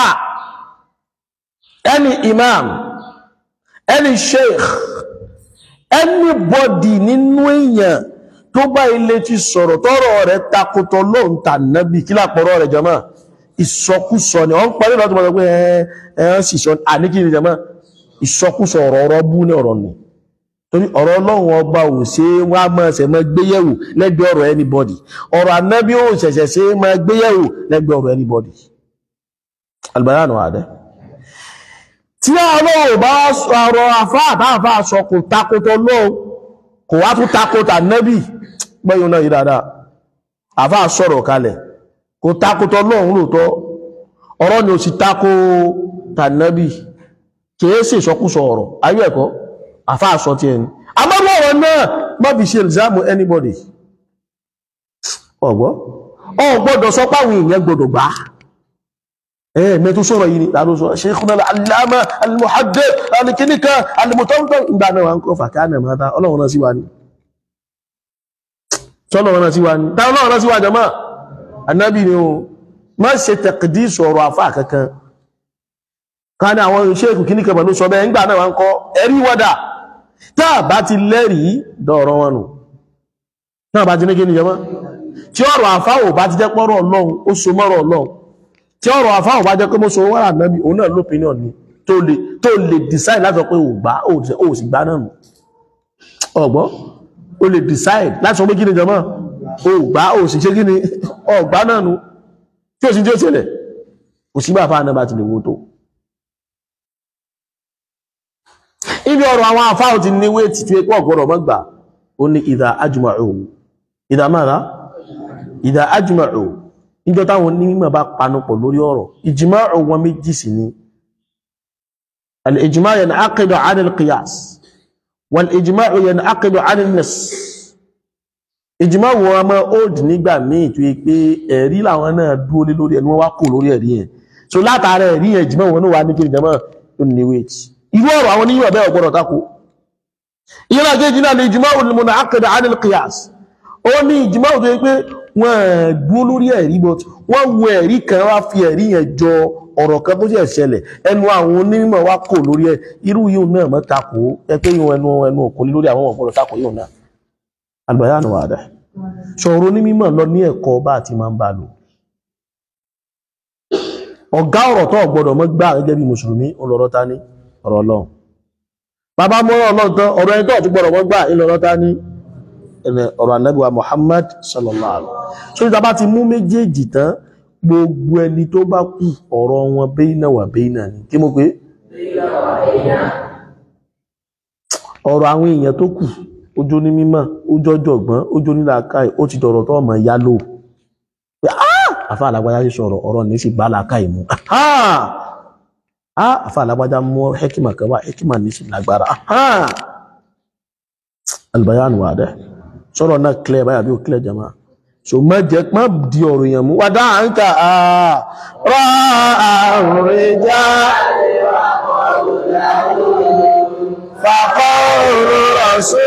ẹni imam ẹni sheikh anybody nínú èèyàn tó bá ilé ti sọ̀rọ̀ tọ́rọ̀ rẹ̀ takòtọ̀ lóhun tà nábì kí lápọ̀rọ̀ rẹ̀ jẹ́mọ́ ìsọkúsọ ni wọ́n parí lọ́tọ̀ mọ́ pé ẹ̀ẹ́ sì sọ àníkiri jẹ́mọ́ ìsọkúsọ ọ̀rọ̀ ọ̀rọ̀ bú ní ọ̀rọ̀ nì torí ọ̀rọ̀ ọlọ́run ọba ò ṣe é wá máa ṣẹ̀ máa gbéyẹ̀wò lẹ́gbẹ̀ẹ́ ọ̀rọ̀ anybody ọ̀rọ̀ anábí ò ṣẹ̀ṣẹ̀ ṣe é máa gbéyẹ̀wò lẹ́gbẹ̀ẹ́ ọ̀rọ̀ anybody albayanu adẹ́ tí ọlọ́run bá ọ̀rọ̀ afá àtàfà sọ kò takotọ lọ́wọ́ kò wá tún takotà nábì gbẹ́yìn náà yìí dáadáa àfá sọ̀rọ̀ kalẹ̀ kò takotọ lọ́run lóòótọ́ ọ̀rọ̀ ni ò sì tako tànábì kìí sí ìsọkúsọ ọ̀rọ̀ ayé ẹ̀kọ́ àfáà sọ tí ẹni àmọ́bọ̀ ọ̀rọ̀ náà má fi ṣe ìlzámù anybody ọ̀gbọ́ ọ̀gbọ́dọ̀ sọ páwọn èèyàn gbọdọ̀ gbá ẹ̀ẹ̀mẹ́ tó sọ̀rọ̀ yìí ni tàbí sọ Sheikhuna al-Allama al-Muhaddith alìkíníkà alìmọ̀tọ́mọ̀tọ́ ìgbà náà wọn kọ́ fàkánà mọ́ta ọlọ́run náà sí wa ní sọ́lọ́run náà sí wa ní táwọn ọlọ́run náà sí wa jama annabi ni o má ṣe taqdis ọ̀rọ̀ àfáà kankan ká ní àwọn ṣéèkù kí ní kẹfà ló sọ bẹ́ẹ̀ ń gbà náà wọ́n kọ́ ẹ̀rí wọ́dà táà bá ti lẹ́rìí dọ̀rọ̀ wọn nù náà bá ti ní kí ní jẹmọ́ tí ọ̀rọ̀ àfáwò bá ti jẹ́ pọ́rọ̀ ọlọ́run ó so mọ́rọ̀ ọlọ́run tí ọ̀rọ̀ àfáwò bá jẹ́ pé mo so wọ́rà náàbí òun náà lópinion ni tó lè tó lè decide láti sọ pé ò gbá ò sì gbá náà nù ọ̀gbọ́ o lè decide láti sọ pé kí ni jọmọ́ o gbá o sì ṣe kí ni ọgbá náà nu tí ó sì tí ó ṣẹlẹ̀ kò sí bàbá náà bá ti lè wo tó ibi ọ̀rọ̀ àwọn afáhùn ti ní wéètì tí pọ̀ gbọ́dọ̀ mọ́ gbà ó ní ìdá ajma'u ìdá mara ìdá ajma'u níjọ́ táwọn onímọ̀ bá panupọ̀ lórí ọ̀rọ̀ ìjìmá'ù wọn méjì sí ni al-ijma' yan'aqidu 'ala al-qiyas wal-ijma'u yan'aqidu 'ala an-nass ìjìmá wọn a máa old nígbà míì tó yẹ pé ẹ̀rí làwọn náà dúró lé lórí ẹni wọ́n wá kò lórí ẹ̀rí yẹn so látara ẹ̀rí yẹn ìjìmá wọn náà wà ní kí ìjọba tó ní wéèt irú ọ̀rọ̀ àwọn oníyàn bẹ́ẹ̀ ọ̀gbọ́dọ̀ tako ìyẹn náà kejì náà ní ìjìmá wọn mọ̀nà àkàdà anil qiyas ó ní ìjìmá wọn tó yẹ pé wọ́n dúró lórí ẹ̀rí but wọ́n wo ẹ̀rí kan wá fi ẹ̀rí yẹn jọ ọ̀rọ̀ kan tó ṣẹ̀ ṣẹlẹ̀ ẹnu àwọn onímọ̀ wá kò lórí ẹ̀ irú yìí náà mọ́ tako ẹ pé yìí ẹnu ẹnu òkò lórí àwọn ọ̀gbọ́dọ̀ tako yìí náà albayanu wada ṣọ̀rọ̀ ní mímọ̀ lọ ní ẹ̀kọ́ bá ti máa ń bá lò ọ̀gá ọ̀rọ̀ tó gbọ́dọ̀ mọ́ gbà gẹ́gẹ́ bí mùsùlùmí olọ́rọ̀ ta ní ọ̀rọ̀ ọlọ́run bàbá mọ́rọ̀ ọlọ́run tán ọ̀rọ̀ ẹni tó ti gbọ́dọ̀ mọ́ gbà ìlọ́rọ̀ ta ní ọ̀rọ̀ Ànábì wa Muhammad sallallahu alaihi wasallam so ìta bá ti mú méjèèjì tán gbogbo ẹni tó bá kù ọ̀rọ̀ wọn bayna wa bayna ni kí mo pé ọ̀rọ̀ àwọn èèyàn tó kù ojú ní mímọ̀ ojú ọjọ̀gbọ́n ojú ní làákàì ó ti dọ̀rọ̀ tó ọmọ ìyá lò pé àfá alágbájá sí sọ̀rọ̀ ọ̀rọ̀ ní sí bá làákàì mú àfá alágbájá mú hekima kan wá hekima ní sí lágbára albayan wà dẹ́ sọ̀rọ̀ náà clear báyà bí ó clear jama so má jẹ́ má di ọ̀rọ̀ yẹn mú wà dáa ń kà á rọ́ àrùn rẹ̀ já fàkọ́ òrò rọ̀ sí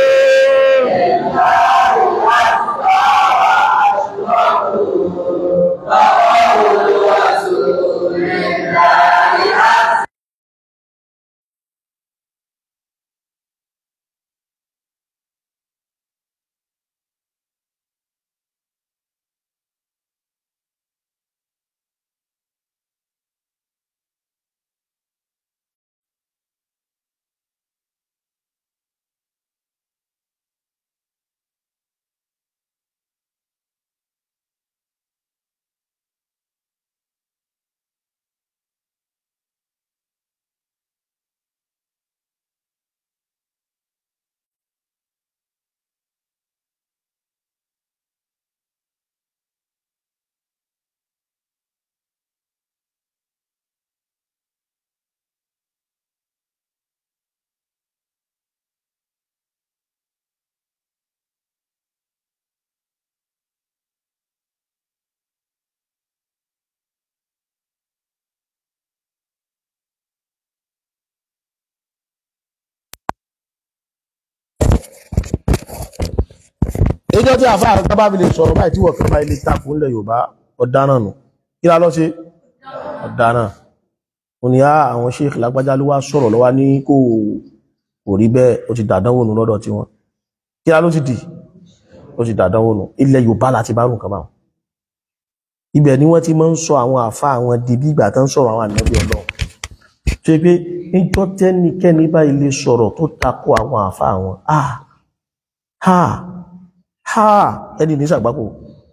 ìjọ tí àfáà rẹ̀ tábà fi lè sọ̀rọ̀ báyìí tí wọ́n fẹ́ máa ilé tako ńlẹ̀ Yorùbá ọ̀daràn nù kí lá lọ́ ṣe ọ̀daràn ó ní á àwọn sheikh lágbájá ló wá sọ̀rọ̀ lọ́wọ́ ní kò kò rí bẹ́ẹ̀ ó ti dàdánwò nù lọ́dọ̀ tiwọn kí lá ló ti dì ó ti dàdánwò nù ilẹ̀ Yorùbá láti bá rùn kan báwọn ibẹ̀ ni wọ́n ti máa ń sọ àwọn àfáà àwọn di bí ìgbà tán sọ̀rọ̀ àwọn ànábì Ọlọ́run ṣe pé níjọ́ tẹ́nikẹ́ni bá ilé sọ̀rọ̀ tó tako àwọn àfáà wọn ah ha ha ẹni ní sàgbákò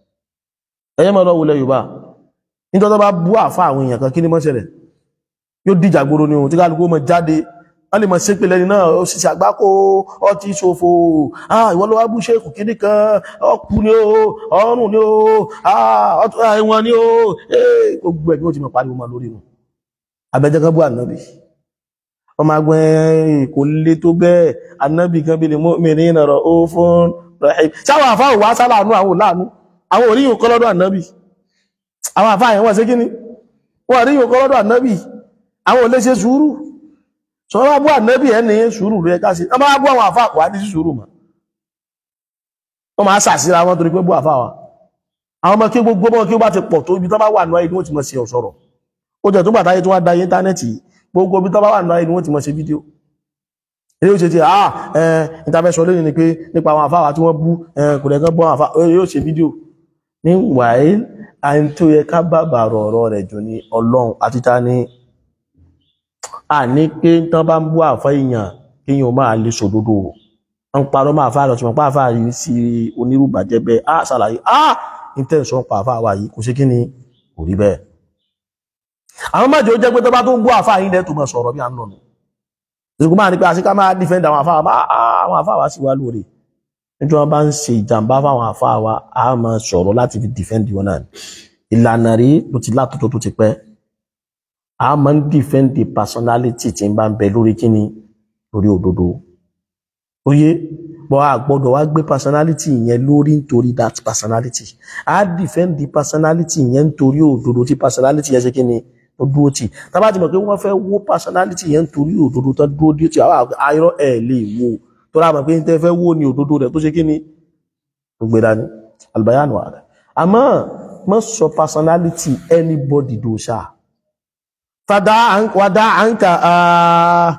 ẹyẹ mọ́ lọ́wọ́lẹ̀ Yorùbá nítorí tó bá bú àfá àwọn èèyàn kan kí ní mọ́ ṣẹlẹ̀ yóò dìjà gbòrò ní ohun tí kálukú mọ́ jáde wọ́n lè mọ́ sí pé lẹ́ni náà ó sì sàgbákò ó ti ṣòfò ah ìwọ ló wá bú ṣéèkù kíní kan ọkù ni ó ọrùn ni ó ah ẹ̀wọ̀n ni ó gbogbo ẹ̀ ni ó ti mọ̀ pariwo mọ́ lórí nu abẹ́jẹ́ kan bú ànábì ọmọ agbẹ́ kò lè tó bẹ́ẹ̀ ànábì kan bí lè mọ́ mẹ́rin nàrọ̀ ó fún rahim sáwọn àfáà wá sálàánú àwọn òláàánú àwọn oríyìn kọ́ lọ́dọ̀ ànábì àwọn àfáà yẹn wọ́n sí kíní wọ́n oríyìn kọ́ lọ́dọ̀ ànábì àwọn olè ṣe sùúrù sọ wọ́n bú ànábì ẹni sùúrù rẹ̀ ká sí wọ́n bá bú àwọn àfáà wà ní sí sùúrù mà wọ́n máa sàsíra wọn torí pé bú àfáà wa àwọn ọmọ kí gbogbo ọmọ kí ó bá ti pọ̀ tó ibi tó bá wà náà ni wọ́n ti mọ̀ sí ọ̀sọ̀rọ̀ ó jẹ́ tó gbà táyé tó wá da íńtánẹ́ẹ̀tì gbogbo ibi tó bá wà náà ni wọ́n ti mọ̀ sí fídíò ilé ó ṣe ti àà ẹ̀ ìtafẹ́sọ lónìí ni pé nípa àwọn àfáwà tí wọ́n bú kò lẹ́gán bọ́ àfá yóò ṣe fídíò ní wàí àyí tó yẹ ká bàbà rọ̀rọ̀ rẹ̀ jù ní ọlọ́run àti ta ní à ní pé tán bá ń bú àfá èèyàn kéèyàn máa lè sòdodo ń parọ́ máa fà lọ ṣùgbọ́n pa àfà yìí sí onírúbàjẹ́ bẹ́ẹ̀ á ṣàlàyé á intention pa àfà wa yìí kò ṣe kí ni kò rí bẹ́ẹ̀ àwọn májò jẹ́ pé tó bá tó ń gbọ́ àfà yìí lẹ́tù mọ̀ sọ̀rọ̀ bí à ń lọ nù ìṣùgbọ́n máa ní pé àṣíká máa defend àwọn àfà wa àwọn àfà wa sì wá lóore nítorí wọn bá ń ṣe ìjàmbá fáwọn àfà wa a máa sọ̀rọ̀ láti fi defend wọn náà ìlànà rí ló ti látọ̀tọ̀ tó ti pẹ́ a máa ń defend the personality tí ń bá ń bẹ lórí kíni lórí òdodo oyé bọ́ a gbọ́dọ̀ wá gbé personality yẹn lórí nítorí that personality a defend the personality yẹn nítorí òdodo tí personality yẹn ṣe kíni tó dúró tì tábà ti mọ̀ pé wọ́n fẹ́ wó personality yẹn nítorí òdodo tó dúró dí tì àwọn ayọ́ ẹ̀ lè wo tó rà mọ̀ pé tẹ́ fẹ́ wó ni òdodo rẹ̀ tó ṣe kíni tó gbé dání albayanu rẹ̀ àmọ́ mọ́ sọ personality anybody do ṣáà fada wada anka ah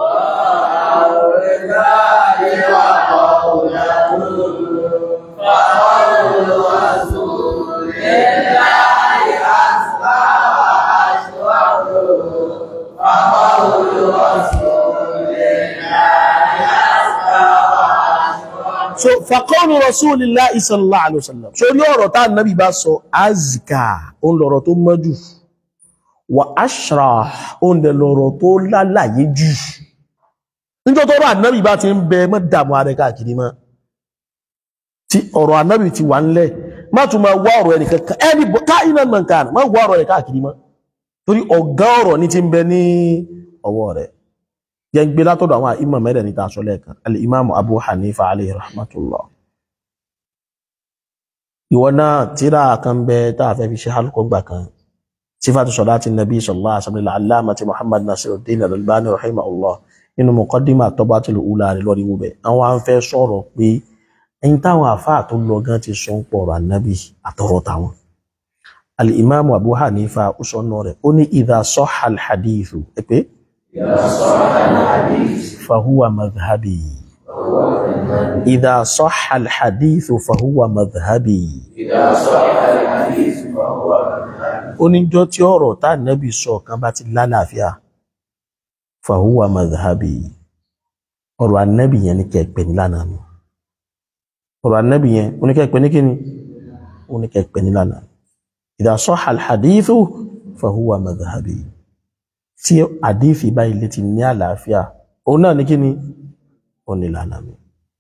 so faqawlu rasulillahi sallallahu alaihi wasallam so ní ọ̀rọ̀ tá nabi bá sọ azka on lọ̀rọ̀ tó mọ́jú wa ashra on de lọ̀rọ̀ tó lálàyé jù níjọ́ tó rọ̀ ànábì bá ti ń bẹ mọ́ dàmú ààrẹ káàkiri mọ́ tí ọ̀rọ̀ ànábì ti wà ńlẹ̀ má tún máa wá ọ̀rọ̀ ẹnì kankan ẹni ká iná mọ̀ nǹkan má wá ọ̀rọ̀ ẹ̀ káàkiri mọ́ torí ọ̀gá ọ̀rọ̀ ní ti ń bẹ ní ọwọ́ rẹ̀ jẹ́ ń gbé látọ̀dọ̀ àwọn ìmọ̀ mẹ́rẹ̀ níta aṣọ lẹ́ẹ̀kan al-imam abu hanifa alayhi rahmatullah ìwọ náà tíra kan bẹ tá a fẹ́ fi ṣe halkọ́ gbà kan sifatu salati nabi sallallahu alaihi wasallam al-allamati muhammad nasiruddin al-albani rahimahullah nínú mọ̀kọ́dímà tọ́bátìlù ula rẹ̀ lọ́rí wúbẹ̀ àwọn à ń fẹ́ sọ̀rọ̀ pé ẹni táwọn àfáà tó lọ gan ti sọ ń pọ̀rọ̀ ànábì àtọ̀rọ̀ táwọn al-imam abu hanifa ó sọ náà rẹ̀ ó ní idha sahha al-hadithu ẹ pé fahuwa madhhabi idha sahha al-hadithu fahuwa madhhabi oníjọ́ tí ọ̀rọ̀ tá ànábì sọ kan bá ti lálàáfíà fahuwa madhhabi ọ̀rọ̀ annabi yẹn ní kẹ́ẹ̀pẹ́ ní lánàá mi ọ̀rọ̀ annabi yẹn oníkẹ́ẹ̀pẹ́ ní kíni oníkẹ́ẹ̀pẹ́ ní lánàá idha sahha al-hadithu fahuwa madhhabi tí àdífì báyìí lè ti ní àlàáfíà òun náà ní kíni ó ní lánàá mi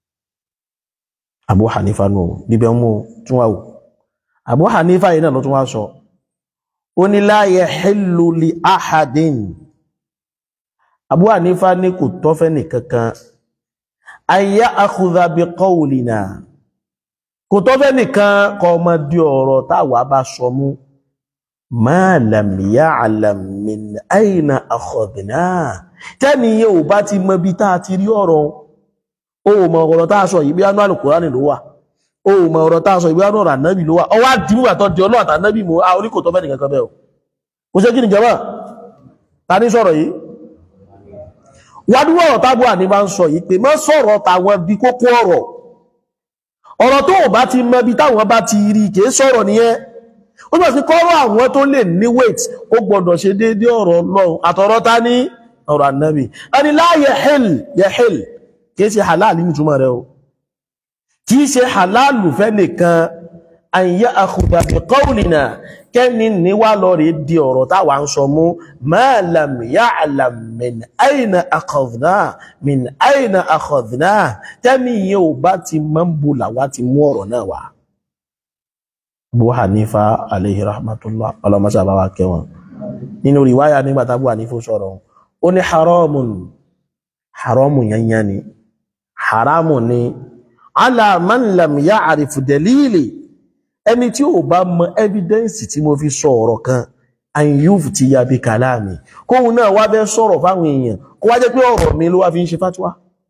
Abu Hanifa nù bíbẹ̀ mú tún wà wò Abu Hanifa yìí náà ló tún wá sọ ó ní la yahillu li ahadin Abu Hanifa ní kò tọ́fẹ́ nìkankan ayá akhudha bi qawlina kò tọ́fẹ́ nìkan kọ ọmọ di ọ̀rọ̀ táwà bá sọ mú ma lam ya'lam min ayna akhadna tẹ́ni yẹ ò bá ti mọ bí táa ti rí ọ̀rọ̀ o mọ ọ̀rọ̀ táa sọ yìí bí ánú Al-Qur'ani ló wà o mọ ọ̀rọ̀ táa sọ yìí bí ánú ọ̀rọ̀ ànábì ló wà ọwá dìmú àtọ́ di ọlọ́ àtànábì mú a orí kò tọ́fẹ́ nìkan kan bẹ́ẹ̀ o kò ṣe kí ni jọba ta ní sọ̀rọ̀ yìí wádúwọ̀ ọ̀rọ̀ tábù àní bá ń sọ yìí pé mọ́ sọ̀rọ̀ tàwọn bí kókó ọ̀rọ̀ ọ̀rọ̀ tó ò bá ti mọ bí táwọn bá ti rí kìí sọ̀rọ̀ nìyẹn ó bọ̀ sí kọ́rọ̀ àwọn tó lè ní weight ó gbọ́dọ̀ ṣe déédé ọ̀rọ̀ Ọlọ́run àtọ̀rọ̀ ta ní ọ̀rọ̀ ànábì ẹni la yahil yahil kìí ṣe halal ní túmọ̀ rẹ̀ o kìí ṣe halal fẹ́ nìkan an ya'khudha bi qawlina kẹ́ni níwá lọ rí di ọ̀rọ̀ táwà ń sọ mú ma lam ya'lam min ayna akhadhna min ayna akhadhna tẹ́mi yẹ ò bá ti mọ́ ń bú làwá ti mú ọ̀rọ̀ náà wá. Abu Hanifa alayhi rahmatullah ọlọ́mọsá bá wá kẹwọn nínú ríwáyà nígbà tábù Hanifa sọ̀rọ̀ ó ní haramun haramun yanyan ni haramun ni ala man lam ya'rif dalili ẹni tí ò bá mọ evidence tí mo fi sọ ọ̀rọ̀ kan àyíyúf ti ya bí kàláàmì kóhun náà wá bẹ́ sọ̀rọ̀ fáwọn èèyàn kó wá jẹ́ pé ọ̀rọ̀ mi ló wá fi ń ṣe fátúwá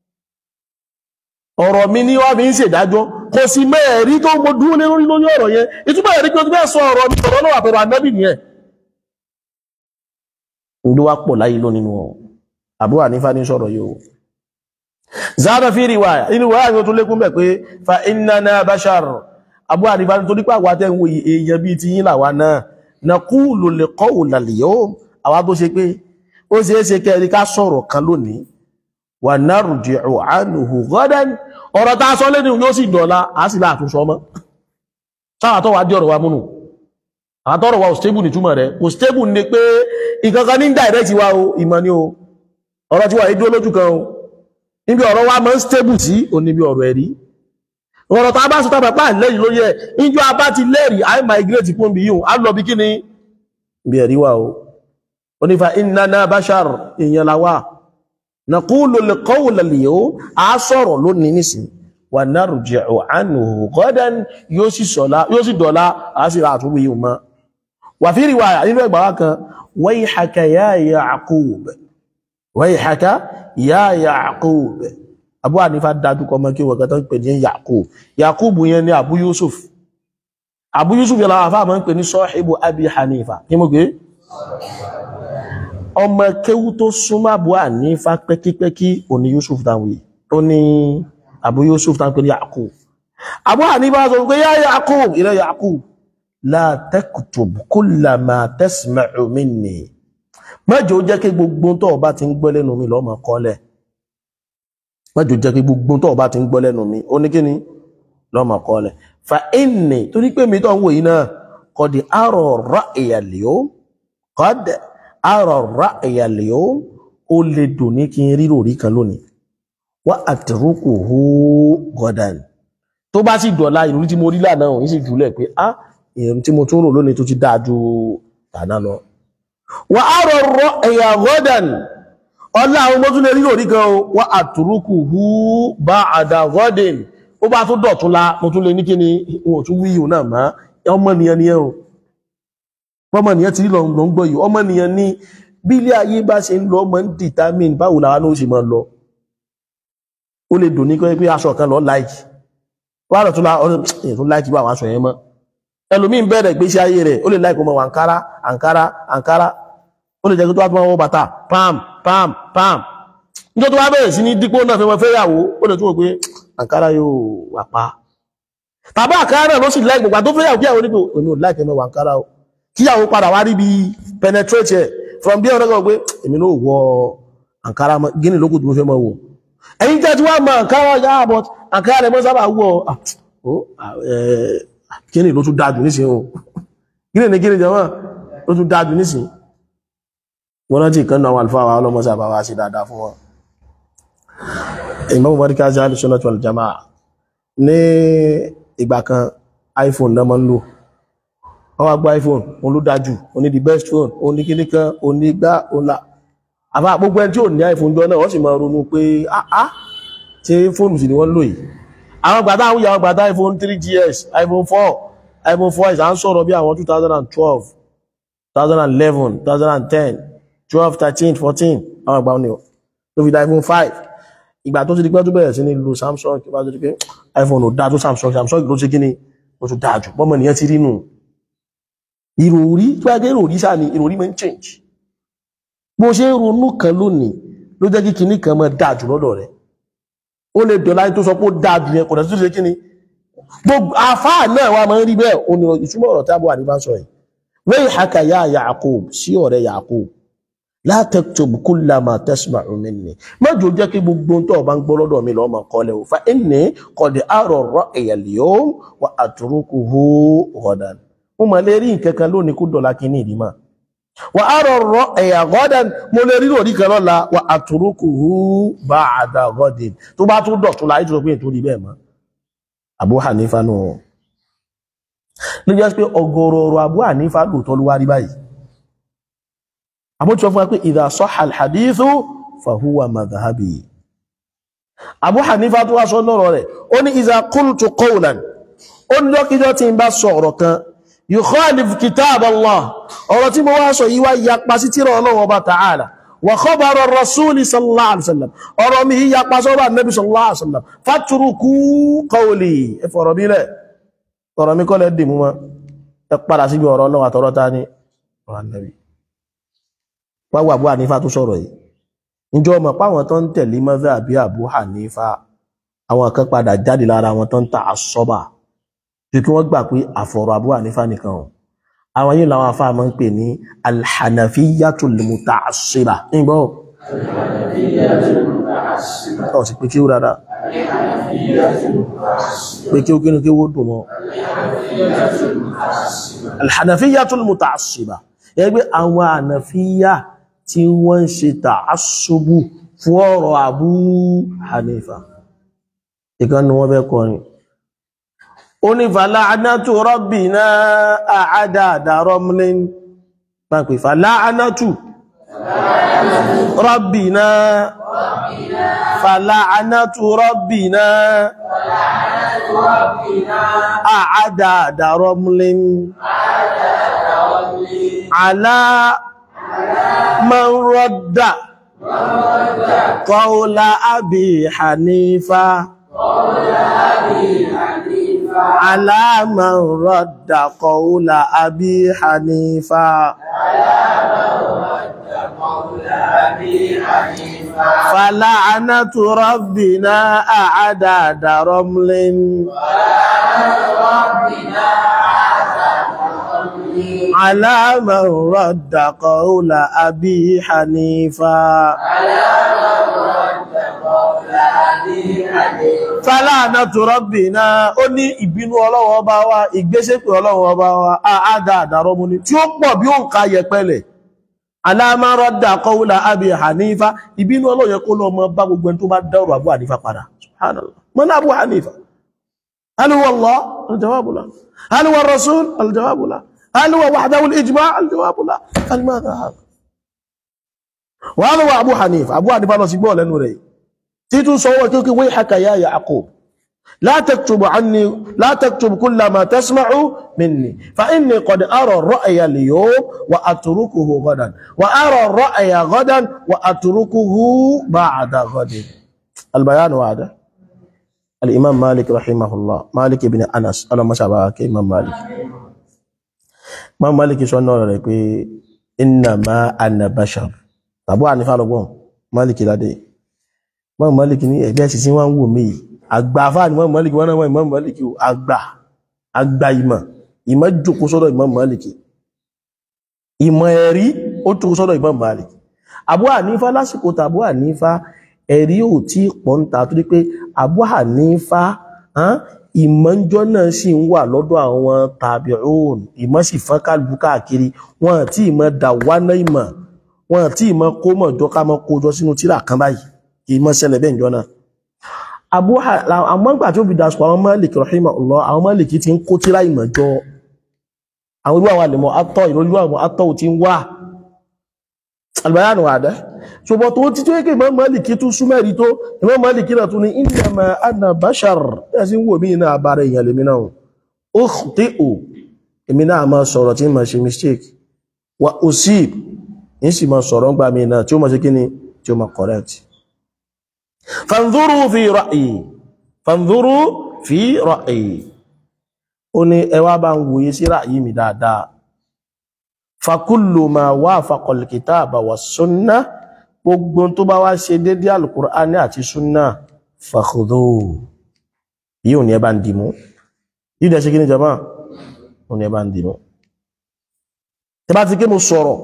ọ̀rọ̀ mi ní wá fi ń ṣèdájọ́ kò sí mẹ́ẹ̀rí tó mo dúró lé lórí lórí ọ̀rọ̀ yẹn ìtumọ̀ ẹ̀rí pé o ti bẹ́ẹ̀ sọ ọ̀rọ̀ mi ọ̀rọ̀ náà àtọ̀rọ̀ ànábì nìyẹn ló wá pọ̀ láyé lónìí wọn Abu Hanifa ní sọ̀rọ̀ yìí o zada fi riwaya inú wáyà ni ó tún lékún bẹ̀ pé fa innana bashar Abu Hanifa ní torí pé àwa tẹ́ ń wo èèyàn bíi ti yín làwa náà naqulu liqawla al-yawm àwa tó ṣe pé ó ṣe é ṣe kẹ́rí ká sọ̀rọ̀ kan lónìí wa narji'u anhu ghadan ọ̀rọ̀ tá a sọ lẹ́nu yóò sì dọ̀la a sì láàtún sọ mọ́ sáà tó wà dí ọ̀rọ̀ wa múnù àtọ́rọ̀ wa ò stable ní túmọ̀ rẹ̀ kò stable ní pé ìkankan ní direct wa o ìmọ̀ ni o ọ̀rọ̀ tí wà ní dúró lójú kan o níbi ọ̀rọ̀ wa máa ń stable sí o níbi ọ̀rọ̀ ẹ̀rí ọ̀rọ̀ tá a bá sọ tábà pà lẹ́yìn lórí ẹ̀ ìjọ a bá ti lẹ́rìí i migrate kún bí yíò a lọ bí kí ni bí ẹ̀rí wa o onífa innana bashar èèyàn la wà naqulu al-qawla al-yawm a sọ̀rọ̀ lónìí nísìn wa narji'u anhu ghadan yóò sì sọ̀lá yóò sì dọ̀lá a sì rà àtúwò yìí mọ́ wà fi riwaya nínú ẹgbà wá kan wayhaka ya Ya'qub wayhaka ya Ya'qub Abu Hanifa dájú kọmọ kí wọ́n kẹta ń pè ní Ya'qub Ya'qub yẹn ni Abu Yusuf Abu Yusuf yẹn láwọn afáàmọ́ ń pè ní sahibu Abi Hanifa kí mo gbé ọmọ kéwú tó súnmọ́ Abu Hanifa pẹ́kípẹ́kí òní Yusuf dáwì ó ní Abu Yusuf dáwì pé ní Ya'qub Abu Hanifa sọ pé yá Ya'qub ilẹ̀ Ya'qub la taktub kulla ma tasma'u minni mẹ́jọ jẹ́ kí gbogbo tó bá ti ń gbọ́ lẹ́nu mi lọ́mọ kọ́lẹ̀ mẹ́jọ jẹ́ kí gbogbo tó bá ti ń gbọ́ lẹ́nu mi ó ní kí ni lọ́mọ kọ́lẹ̀ fa inni torí pé mi tó ń wò yìí náà qad ara ra'ya al-yawm qad ara ra'ya al-yawm ó lè dùn ní kí n rírò rí kan lónìí wa atrukuhu ghadan tó bá sì dọ̀la ìròrí tí mo rí lánàá òun sì jùlẹ̀ pé ah ìrìn tí mo tún rò lónìí tó ti dáa ju tàná lọ wà á rọrọ ẹ̀yà gọ́dàn ọlá àwọn ọmọ tún lè rí orí gan o wà àtúrúkù hú bá àdà gọ́dìn ó bá tún dọ̀tún la mo tún lè ní kí ni wọn ò tún wí yìí náà má ọmọ nìyẹn ni ẹ o ọmọ nìyẹn ti rí lọ ń gbọ́ yìí ọmọ nìyẹn ní bí ilé ayé bá ṣe ń lọ ọmọ ń determine báwo làwọn náà ó sì máa lọ ó lè dùn ní pé aṣọ kan lọ láìkì wà á dọ̀tún la ọdún èyí tó láìkì bá àwọn aṣọ yẹn mọ́ ẹlòmí ń bẹ̀rẹ̀ ìgbésí ayé rẹ̀ ó lè láìkó mọ̀ àǹkárá àǹkárá àǹkárá ó lè jẹ́ kí tó wá tó wọ́n bàtà pam pam pam níjọ́ tó wá bẹ̀rẹ̀ sí ní dípò náà fi wọ́n fẹ́yàwó ó lè tún wò pé àǹkárá yóò wà pa tàbí àǹkárá náà ló sì láì gbogbo tó fẹ́yàwó kíyàwó nípò èmi ò láìkẹ́ mẹ́wàá àǹkárá o kíyàwó padà wá rí bí penetrate ẹ̀ from bí ọ̀rẹ́ kan pé èmi náà wọ àǹkárá mọ́ gíní lókù tó fẹ́ mọ́ wò ẹ̀yin tẹ́ tí wọ́n mọ àǹkárá yá but àǹkárá rẹ̀ mọ́ sábà wọ̀ kíni ló tún dájú nísìn o kíni ní kíni jẹmọ́ ló tún dájú nísìn wọ́n rántí ìkan náà wà alfáwà ọlọ́mọsí àbáwá sí dáadáa fún wọn Imam Markazi Ahlus-Sunnah wal Jama'ah ní ìgbà kan iPhone náà mọ́ ń lò wọ́n wá gbọ́ iPhone òun ló dájú òun ní the best phone òun ní kíní kan òun ní gbá òun là àbá gbogbo ẹni tí ò ní iPhone jọ náà wọ́n sì máa ronú pé ah ah ṣe fóònù sì ni wọ́n lò yìí àwọn gbàdá àwọn ìyàwó gbàdá iphone 3gs iphone 4 iphone 4 ìsà ń sọ̀rọ̀ bí àwọn 2012 2011 2010 12 13 14 àwọn ìgbà òní tó fi dá iphone 5 ìgbà tó ti di pé tó bẹ̀rẹ̀ sí ní lo samsung kí wá tó di pé iphone ò dá tó samsung samsung ló ṣe kí ni ó tún dáa jù bọ́mọ nìyẹn ti rí nù ìròrí tó yẹ kí ìròrí sáà ni ìròrí máa ń change bó ṣe ń ronú kan lónìí ló jẹ́ kí kinní kan máa dáa jù lọ́dọ̀ rẹ̀ ó lè dọ̀lá tó sọ pé ó dáa jù yẹn kò dẹ̀ tó ṣe kí ni gbogbo àfáà náà wà máa ń rí bẹ́ẹ̀ ó ní ìtumọ̀ ọ̀rọ̀ tábọ̀ àdìbá sọ yìí wayhaka ya Ya'qub sí ọ̀rẹ́ Ya'qub la taktub kulla ma tasma'u minni mọ́jọ jẹ́ kí gbogbo tó bá ń gbọ́ lọ́dọ̀ mi lọ́ọ́ máa kọ́lẹ̀ o fa inni qad ara ar-ra'ya al-yawm wa atrukuhu ghadan mo máa lè rí nǹkan kan lónìí kó dọ̀lá kí ní ìdímọ̀ wa ara ar-ra'ya ghadan mo lè rí lórí kan lọ́la wa atrukuhu ba'da ghadin tó bá tún dọ̀tún láyé tó sọ pé ètò rí bẹ́ẹ̀ mọ́ Abu Hanifa nù ló jẹ́ pé ọgọ́rọ̀ọ̀rọ̀ Abu Hanifa lóòótọ́ ló wá rí báyìí àbútí wọ́n fún wa pé idha sahha al-hadithu fahuwa madhhabi Abu Hanifa tó wá sọ lọ́rọ̀ rẹ̀ ó ní idha qultu qawlan ó ní lọ́kíjọ́ tí ń bá sọ ọ̀rọ̀ kan yukhalif kitab Allah ọ̀rọ̀ tí mo wá sọ yíwá yapa sí tírà Ọlọ́run Ọba ta'ala wa khabar ar-rasul sallallahu alaihi wasallam ọ̀rọ̀ mi yí yapa sọ́rọ̀ annabi sallallahu alaihi wasallam fatruku qawli ẹ fọ̀rọ̀ bí lẹ̀ ọ̀rọ̀ mi kọ́lẹ̀ dì mú ma ẹ padà síbi ọ̀rọ̀ Ọlọ́run àtọ̀rọ̀ ta ni ọ̀rọ̀ annabi wáwọ Abu Hanifa tó sọ̀rọ̀ yìí níjọ́ ọmọ páwọn tó ń tẹ̀lé mọ́fẹ́ àbí Abu Hanifa àwọn kan padà jáde lára wọn tó ń ta àsọ́bà tó kí wọ́n gbà pé àfọ̀rọ̀ Abu Hanifa nìkan o àwọn yìí làwọn afá máa ń pè ní alhanafiyatul muta'assiba nígbọ́ ọ̀ sì pé kí ó rárá pé kí ó kí ní kí ó dùn mọ́ alhanafiyatul muta'assiba ẹgbẹ́ àwọn ànàfíyà tí wọ́n ń ṣe ta'assubu fún ọ̀rọ̀ Abu Hanifa ìkan ni wọ́n fẹ́ kọrin ó ní fala'anatu rabbina a'adada ramlin máa pè fala'anatu rabbina fala'anatu rabbina a'adada ramlin ala man radda qawla abi hanifa على من رد قول أبي حنيفة فلعنة ربنا أعداد رمل على من رد قول أبي حنيفة Fàlànàtù Rabbina ó ní ìbínú Ọlọ́run ọba wa, ìgbésẹ̀pẹ̀ Ọlọ́run ọba wa, àádá àdàrọ́ mú ní tí ó pọ̀ bí ó ń ká yẹpẹlẹ̀. Aláàmárọ́dà kọ́wúlà Abi Hanifa, ìbínú Ọlọ́run yẹ kó lọ mọ bá gbogbo ẹni tó bá dẹ́rù Abu Hanifa padà. Subhanallah. Mọ́ ní Abu Hanifa. Hal huwa Allah? Al-jawabu la. Hal huwa Rasul? Al-jawabu la. Hal huwa wahdahu al-ijma' Al-jawabu la. Al-madha hadha? Wa hadha huwa Abu Hanifa. Abu Hanifa lọ sí gbọ́ lẹ́nu rẹ̀. تيتو صوت كيكي ويحك يا يعقوب لا تكتب عني لا تكتب كل ما تسمع مني فإني قد أرى الرأي اليوم وأتركه غدا وأرى الرأي غدا وأتركه بعد غد البيان هذا الإمام مالك رحمه الله مالك بن أنس أنا ما شابهك إمام مالك إمام مالك سنة لك إنما أنا بشر أبو عنف على مالك لدي Imam Malik ní ẹgbẹ́ ẹ̀sì tí wọ́n ń wò mí àgbà afá ni Imam Malik wọ́n náà wọ́n Imam Malik o àgbà àgbà ìmọ̀ ìmọ̀ jòkó sọ́dọ̀ Imam Malik ìmọ̀ ẹ̀rí ó jòkó sọ́dọ̀ Imam Malik Abu Hanifa lásìkò tàbí Hanifa ẹ̀rí ò tí pọ́ńta tó dé pé Abu Hanifa ìmọ̀njọ́ náà sì ń wà lọ́dọ̀ àwọn tabi'un ìmọ̀ sì fọ́n kálukú káàkiri wọn àti ìmọ̀ dàwánà ìmọ̀ wọn àti ìmọ̀ kó mọ̀ jọ ká mọ̀ kó jọ sínú tíra kan báyìí kì í mọ́ ṣẹlẹ̀ bẹ́ẹ̀ jọ náà Abu àwọn ìgbà tí ó fi dàsùpọ̀ àwọn Malik rahimahullah àwọn Malik ti ń kó tíra ìmọ̀ jọ àwọn irú àwọn àlèmọ̀ atọ́ ìrọlú àwọn atọ́ ti ń wà albayanu àdá ṣùgbọ́n tó ti tó yẹ kí Imam Malik tún súnmẹ́rí tó Imam Malik náà tún ní innama ana bashar ẹ̀ sí wò mí náà abára èèyàn lèmi náà ukhti'u èmi náà máa sọ̀rọ̀ tí ma ṣe mistake wa usib ń sì máa sọ̀rọ̀ ń gbà mí náà tí ó máa ṣe kí ni tí ó máa correct fanzuru fi ra'yi fanzuru fi ra'yi ó ní ẹ wá bá ń wòye sí ra'yi mi dáadáa fakullu ma wafaqa al-kitaba wa sunna gbogbo tó bá wá ṣe dédé al-Qur'ani àti sunna fakhudhu yíò ní ẹ bá ń dìmú yíò dẹ̀ ṣe kí ní jama ó ní ẹ bá ń dìmú tẹ bá ti ké mo sọ̀rọ̀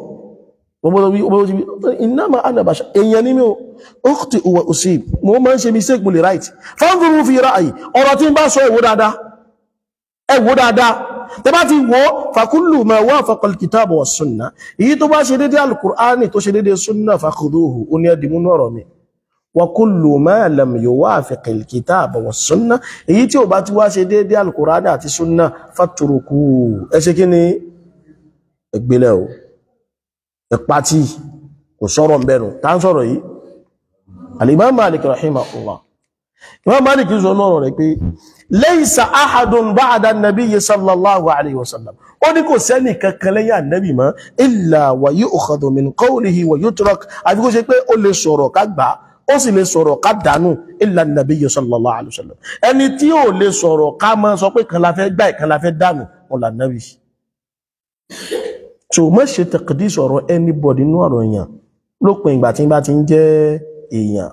innama ana bashar èèyàn ní mi ò ukhti wa usib mo máa ń ṣe mistake mo lè right fanzuru fi ra'yi ọ̀rọ̀ tí ń bá sọ ìwò dáadáa ẹwò dáadáa tẹ bá ti wọ́ fakullu ma wafaqa al-kitaba wa sunna èyí tó bá ṣe dédé al-Qur'ani tó ṣe dédé sunna fakhuduhu ó ní ẹdìmú ọ̀rọ̀ mi wa kullu ma lam yuwafiq al-kitaba wa sunna èyí tí ó bá ti wá ṣe dédé al-Qur'ani àti sunna fatruku ẹ ṣe kí ni ẹgbẹ́lẹ̀ o ẹ̀pàtí kò sọ̀rọ̀ mbẹ̀rù tá ń sọ̀rọ̀ yìí al-Imam Malik rahimahullah Imam Malik sọ lọ́rọ̀ rẹ̀ pé laysa ahadun ba'da an-nabiyyi sallallahu alayhi wa sallam ó ní kò sẹ́ni kankan lẹ́yìn ànábì mọ́ illa wa yu'khadhu min qawlihi wa yutrak àfi kó ṣe pé ó lè sọ̀rọ̀ ká gbà ó sì lè sọ̀rọ̀ ká dànù illa an-nabiyyi sallallahu alayhi wa sallam ẹni tí ó lè sọ̀rọ̀ ká máa sọ pé kan la fẹ́ gbà kan la fẹ́ dànù wọn là nábì so mọ́ ṣe taqdis ọ̀rọ̀ anybody nínú ọ̀rọ̀ èèyàn lópin ìgbà tí bá ti ń jẹ́ èèyàn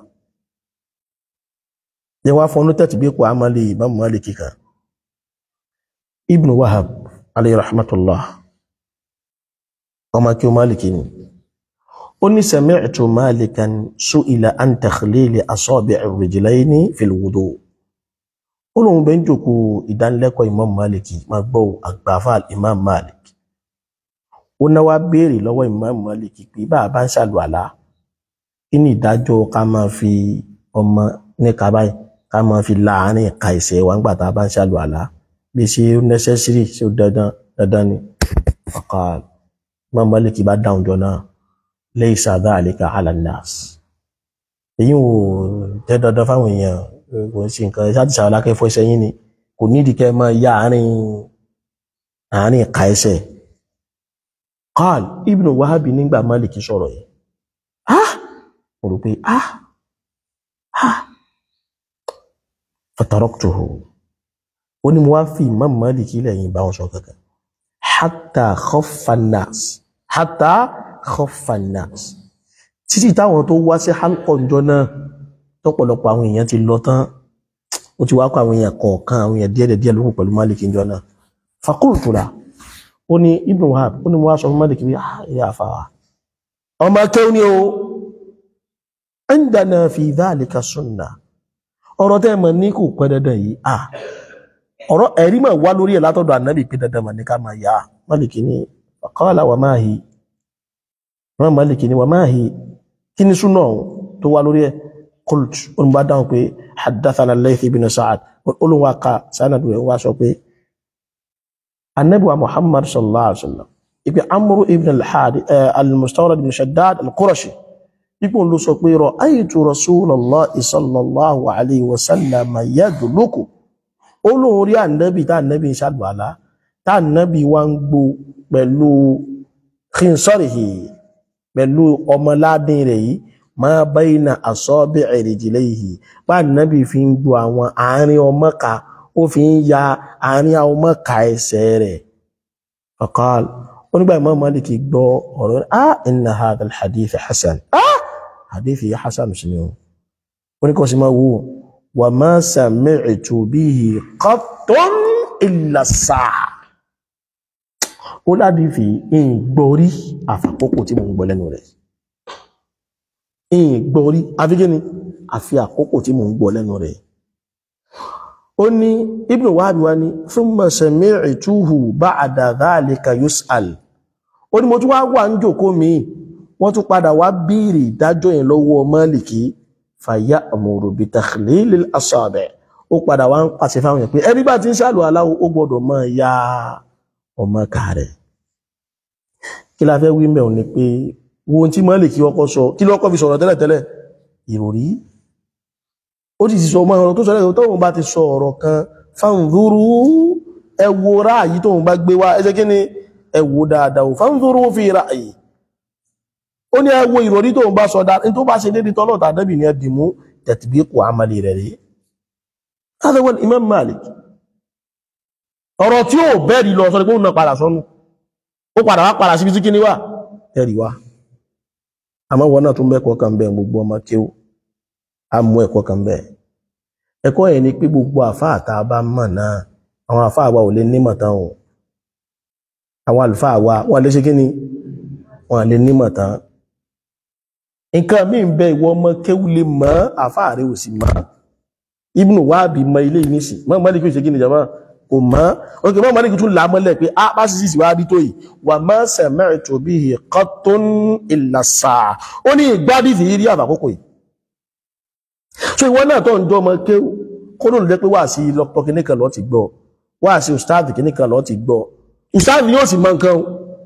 yẹ wá fọ́nú tẹ́tì bí kò á máa lè Imam Malik kíkà Ibn Wahab alayhi rahmatullah ọmọ kí o Malik ni ó ní sami'tu malikan su'ila an takhlili asabi' ar-rijlayni fil wudu ó lóun bẹ́ ń jòkó ìdánilẹ́kọ̀ọ́ imam maliki máa gbọ́ àgbàfà imam malik ó náwó béèrè lọ́wọ́ imam maliki pé bá a bá ń ṣàlùwàlá kí ni ìdájọ́ ká máa fi ọmọ ní kábàáyì ká máa fi láàárín ìka ẹsẹ̀ wa nígbà tá a bá ń ṣàlùwàlá bí ṣe ó necessary ṣe ó dandan dandan ni ọkà imam maliki bá dáhùn jọ náà laysa dhalika ala nnas èyí ò jẹ́ dandan fáwọn èèyàn kò ń ṣe nǹkan ṣáàtì ṣàwọn akẹ́fọ́ iṣẹ́ yín ni kò nídìí kẹ́ máa ya àárín àárín ìka ẹsẹ̀ qal ibnu wahabi nígbà maliki sọ̀rọ̀ yìí ah mo rò pé ah ah fataraktuhu ó ní mo wá fi imam maliki lẹ́yìn bá wọn sọ kankan hatta khaffa an-nas hatta khaffa an-nas títí táwọn tó wá sí halqa ńjọ́ náà tọ́pọ̀lọpọ̀ àwọn èèyàn ti lọ tán ó ti wá kó àwọn èèyàn kọ̀ọ̀kan àwọn èèyàn díẹ̀ díẹ̀ lókun pẹ̀lú Malik ńjọ́ náà faqultu la ó ní Ibn Wahab ó ní mo wá sọ fún Malik bí ilé àfàwà ọmọ akẹ́wò ni o indana fi dhalika sunnah ọ̀rọ̀ tẹ́ mọ̀ ní kò pẹ́ dandan yìí à ọ̀rọ̀ ẹ̀rí mà wá lórí ẹ̀ látọ̀dọ̀ ànábì pé dandan mà ní ká máa yá Malik ní qala wa ma hi Malik ní wa ma hi kí ni súnà tó wá lórí ẹ̀ قلت ان بعد pé حدثنا الليث بن سعد قولوا واقع سند wa sọ pé النبي محمد صلى الله عليه وسلم ibi amru ibn al-hadi al-mustawrad ibn shaddad al-qurashi ipo ló sọ pé ra'aytu rasulullah sallallahu alayhi wa sallam yadluku olóhun rí ànábì tá ànábì ṣàlùwàlá tá ànábì wá ń gbó pẹ̀lú khinsarihi pẹ̀lú ọmọládín rẹ̀ yìí ma bayna asabi'i rijlayhi bá nàbí fi ń gbọ́ àwọn àárín ọmọ ká ó fi ń ya àárín ọmọ ká ẹsẹ̀ rẹ̀ faqal onígbà Imam Malik gbọ́ ọ̀rọ̀ ah inna hadha al-hadith hasan ah hadith yìí hasan sí ni o oníkọ̀ sí máa wò wa ma sami'tu bihi qattun illa as-sa'a ó ládìí fi ń gbọ́rí àfàkókò tí mo ń gbọ́ lẹ́nu rẹ̀ ìyìn gbọ́rí afíkí ni àfi àkókò tí mo ń gbọ́ lẹ́nu rẹ̀ ó ní Ibn Wahab wá ní thumma sami'tuhu ba'da dhalika yus'al ó ní mo tún wá wà ń jòkó mi wọ́n tún padà wá bíìrì ìdájọ́ yẹn lọ́wọ́ Málìkì faya'muru bi takhlilil asabi' ó padà wá ń pàṣẹ fáwọn yẹn pé ẹbí bá ti ń ṣàlù aláwo ó gbọ́dọ̀ máa ya ọmọ kààrẹ̀ kí la fẹ́ wí mẹ́rin ni pé wo tí mọ́ lè kí ọkọ́ sọ kí lọ́kọ́ fi sọ̀rọ̀ tẹ́lẹ̀tẹ́lẹ̀ ìròrí ó ti sọ ọmọ ọ̀rọ̀ tó sọ lẹ́gbẹ̀ẹ́ tóun bá ti sọ ọ̀rọ̀ kan fáńdúrú ẹwọ ráàyí tóun bá gbé wá ẹsẹ́ kí ni ẹwọ dáadáa fáńdúrú fi ráàyí ó ní ẹwọ ìròrí tóun bá sọ dáa tó bá ṣe dédé tọ́lọ̀ tàbí ní ẹdìmú tẹ̀tìbí kò àmàlì rẹ̀ rí látàwọn Imam Malik ọ̀rọ̀ tí ó bẹ́ẹ̀rì lọ sọ pé ó na padà sọnù ó padà wá padà síbi tí kí ni wà ẹ̀rì wá àmọ́ wọn náà tún bẹ́ẹ̀kọ́ kan bẹ́ẹ̀ gbogbo ọmọ kí ó a mú ẹ̀kọ́ kan bẹ́ẹ̀ ẹ̀kọ́ yẹn ni pé gbogbo àfáà tá a bá mọ̀ náà àwọn àfáà wa ò lè nímọ̀ tán o àwọn àlùfáà wa wọ́n lè ṣe kí ni wọ́n lè nímọ̀ tán nǹkan míì ń bẹ ìwọ ọmọ kéwú lè mọ̀ àfáà rẹ ò sì mọ̀ Ibnu Wahbi mọ ilé yìí nísì mọ́ mọ́lì kí ó ṣe kí ni jama kò mọ́ òkè mọ́ mọ́lì kí tún làmọ́lẹ̀ pé a bá sì sì wá rí tó yìí wà má sami'tu bihi qattun illa as-sa'a ó ní ìgbádìí fi rí àbàkókò yìí so ìwọ náà tó ń jọ ọmọ kéwú kó ló lè jẹ́ pé wà sí lọ́pọ̀ kìíní kan lọ́ ti gbọ́ wà sí ustaz kìíní kan lọ́ ti gbọ́ ustaz yóò sì mọ nǹkan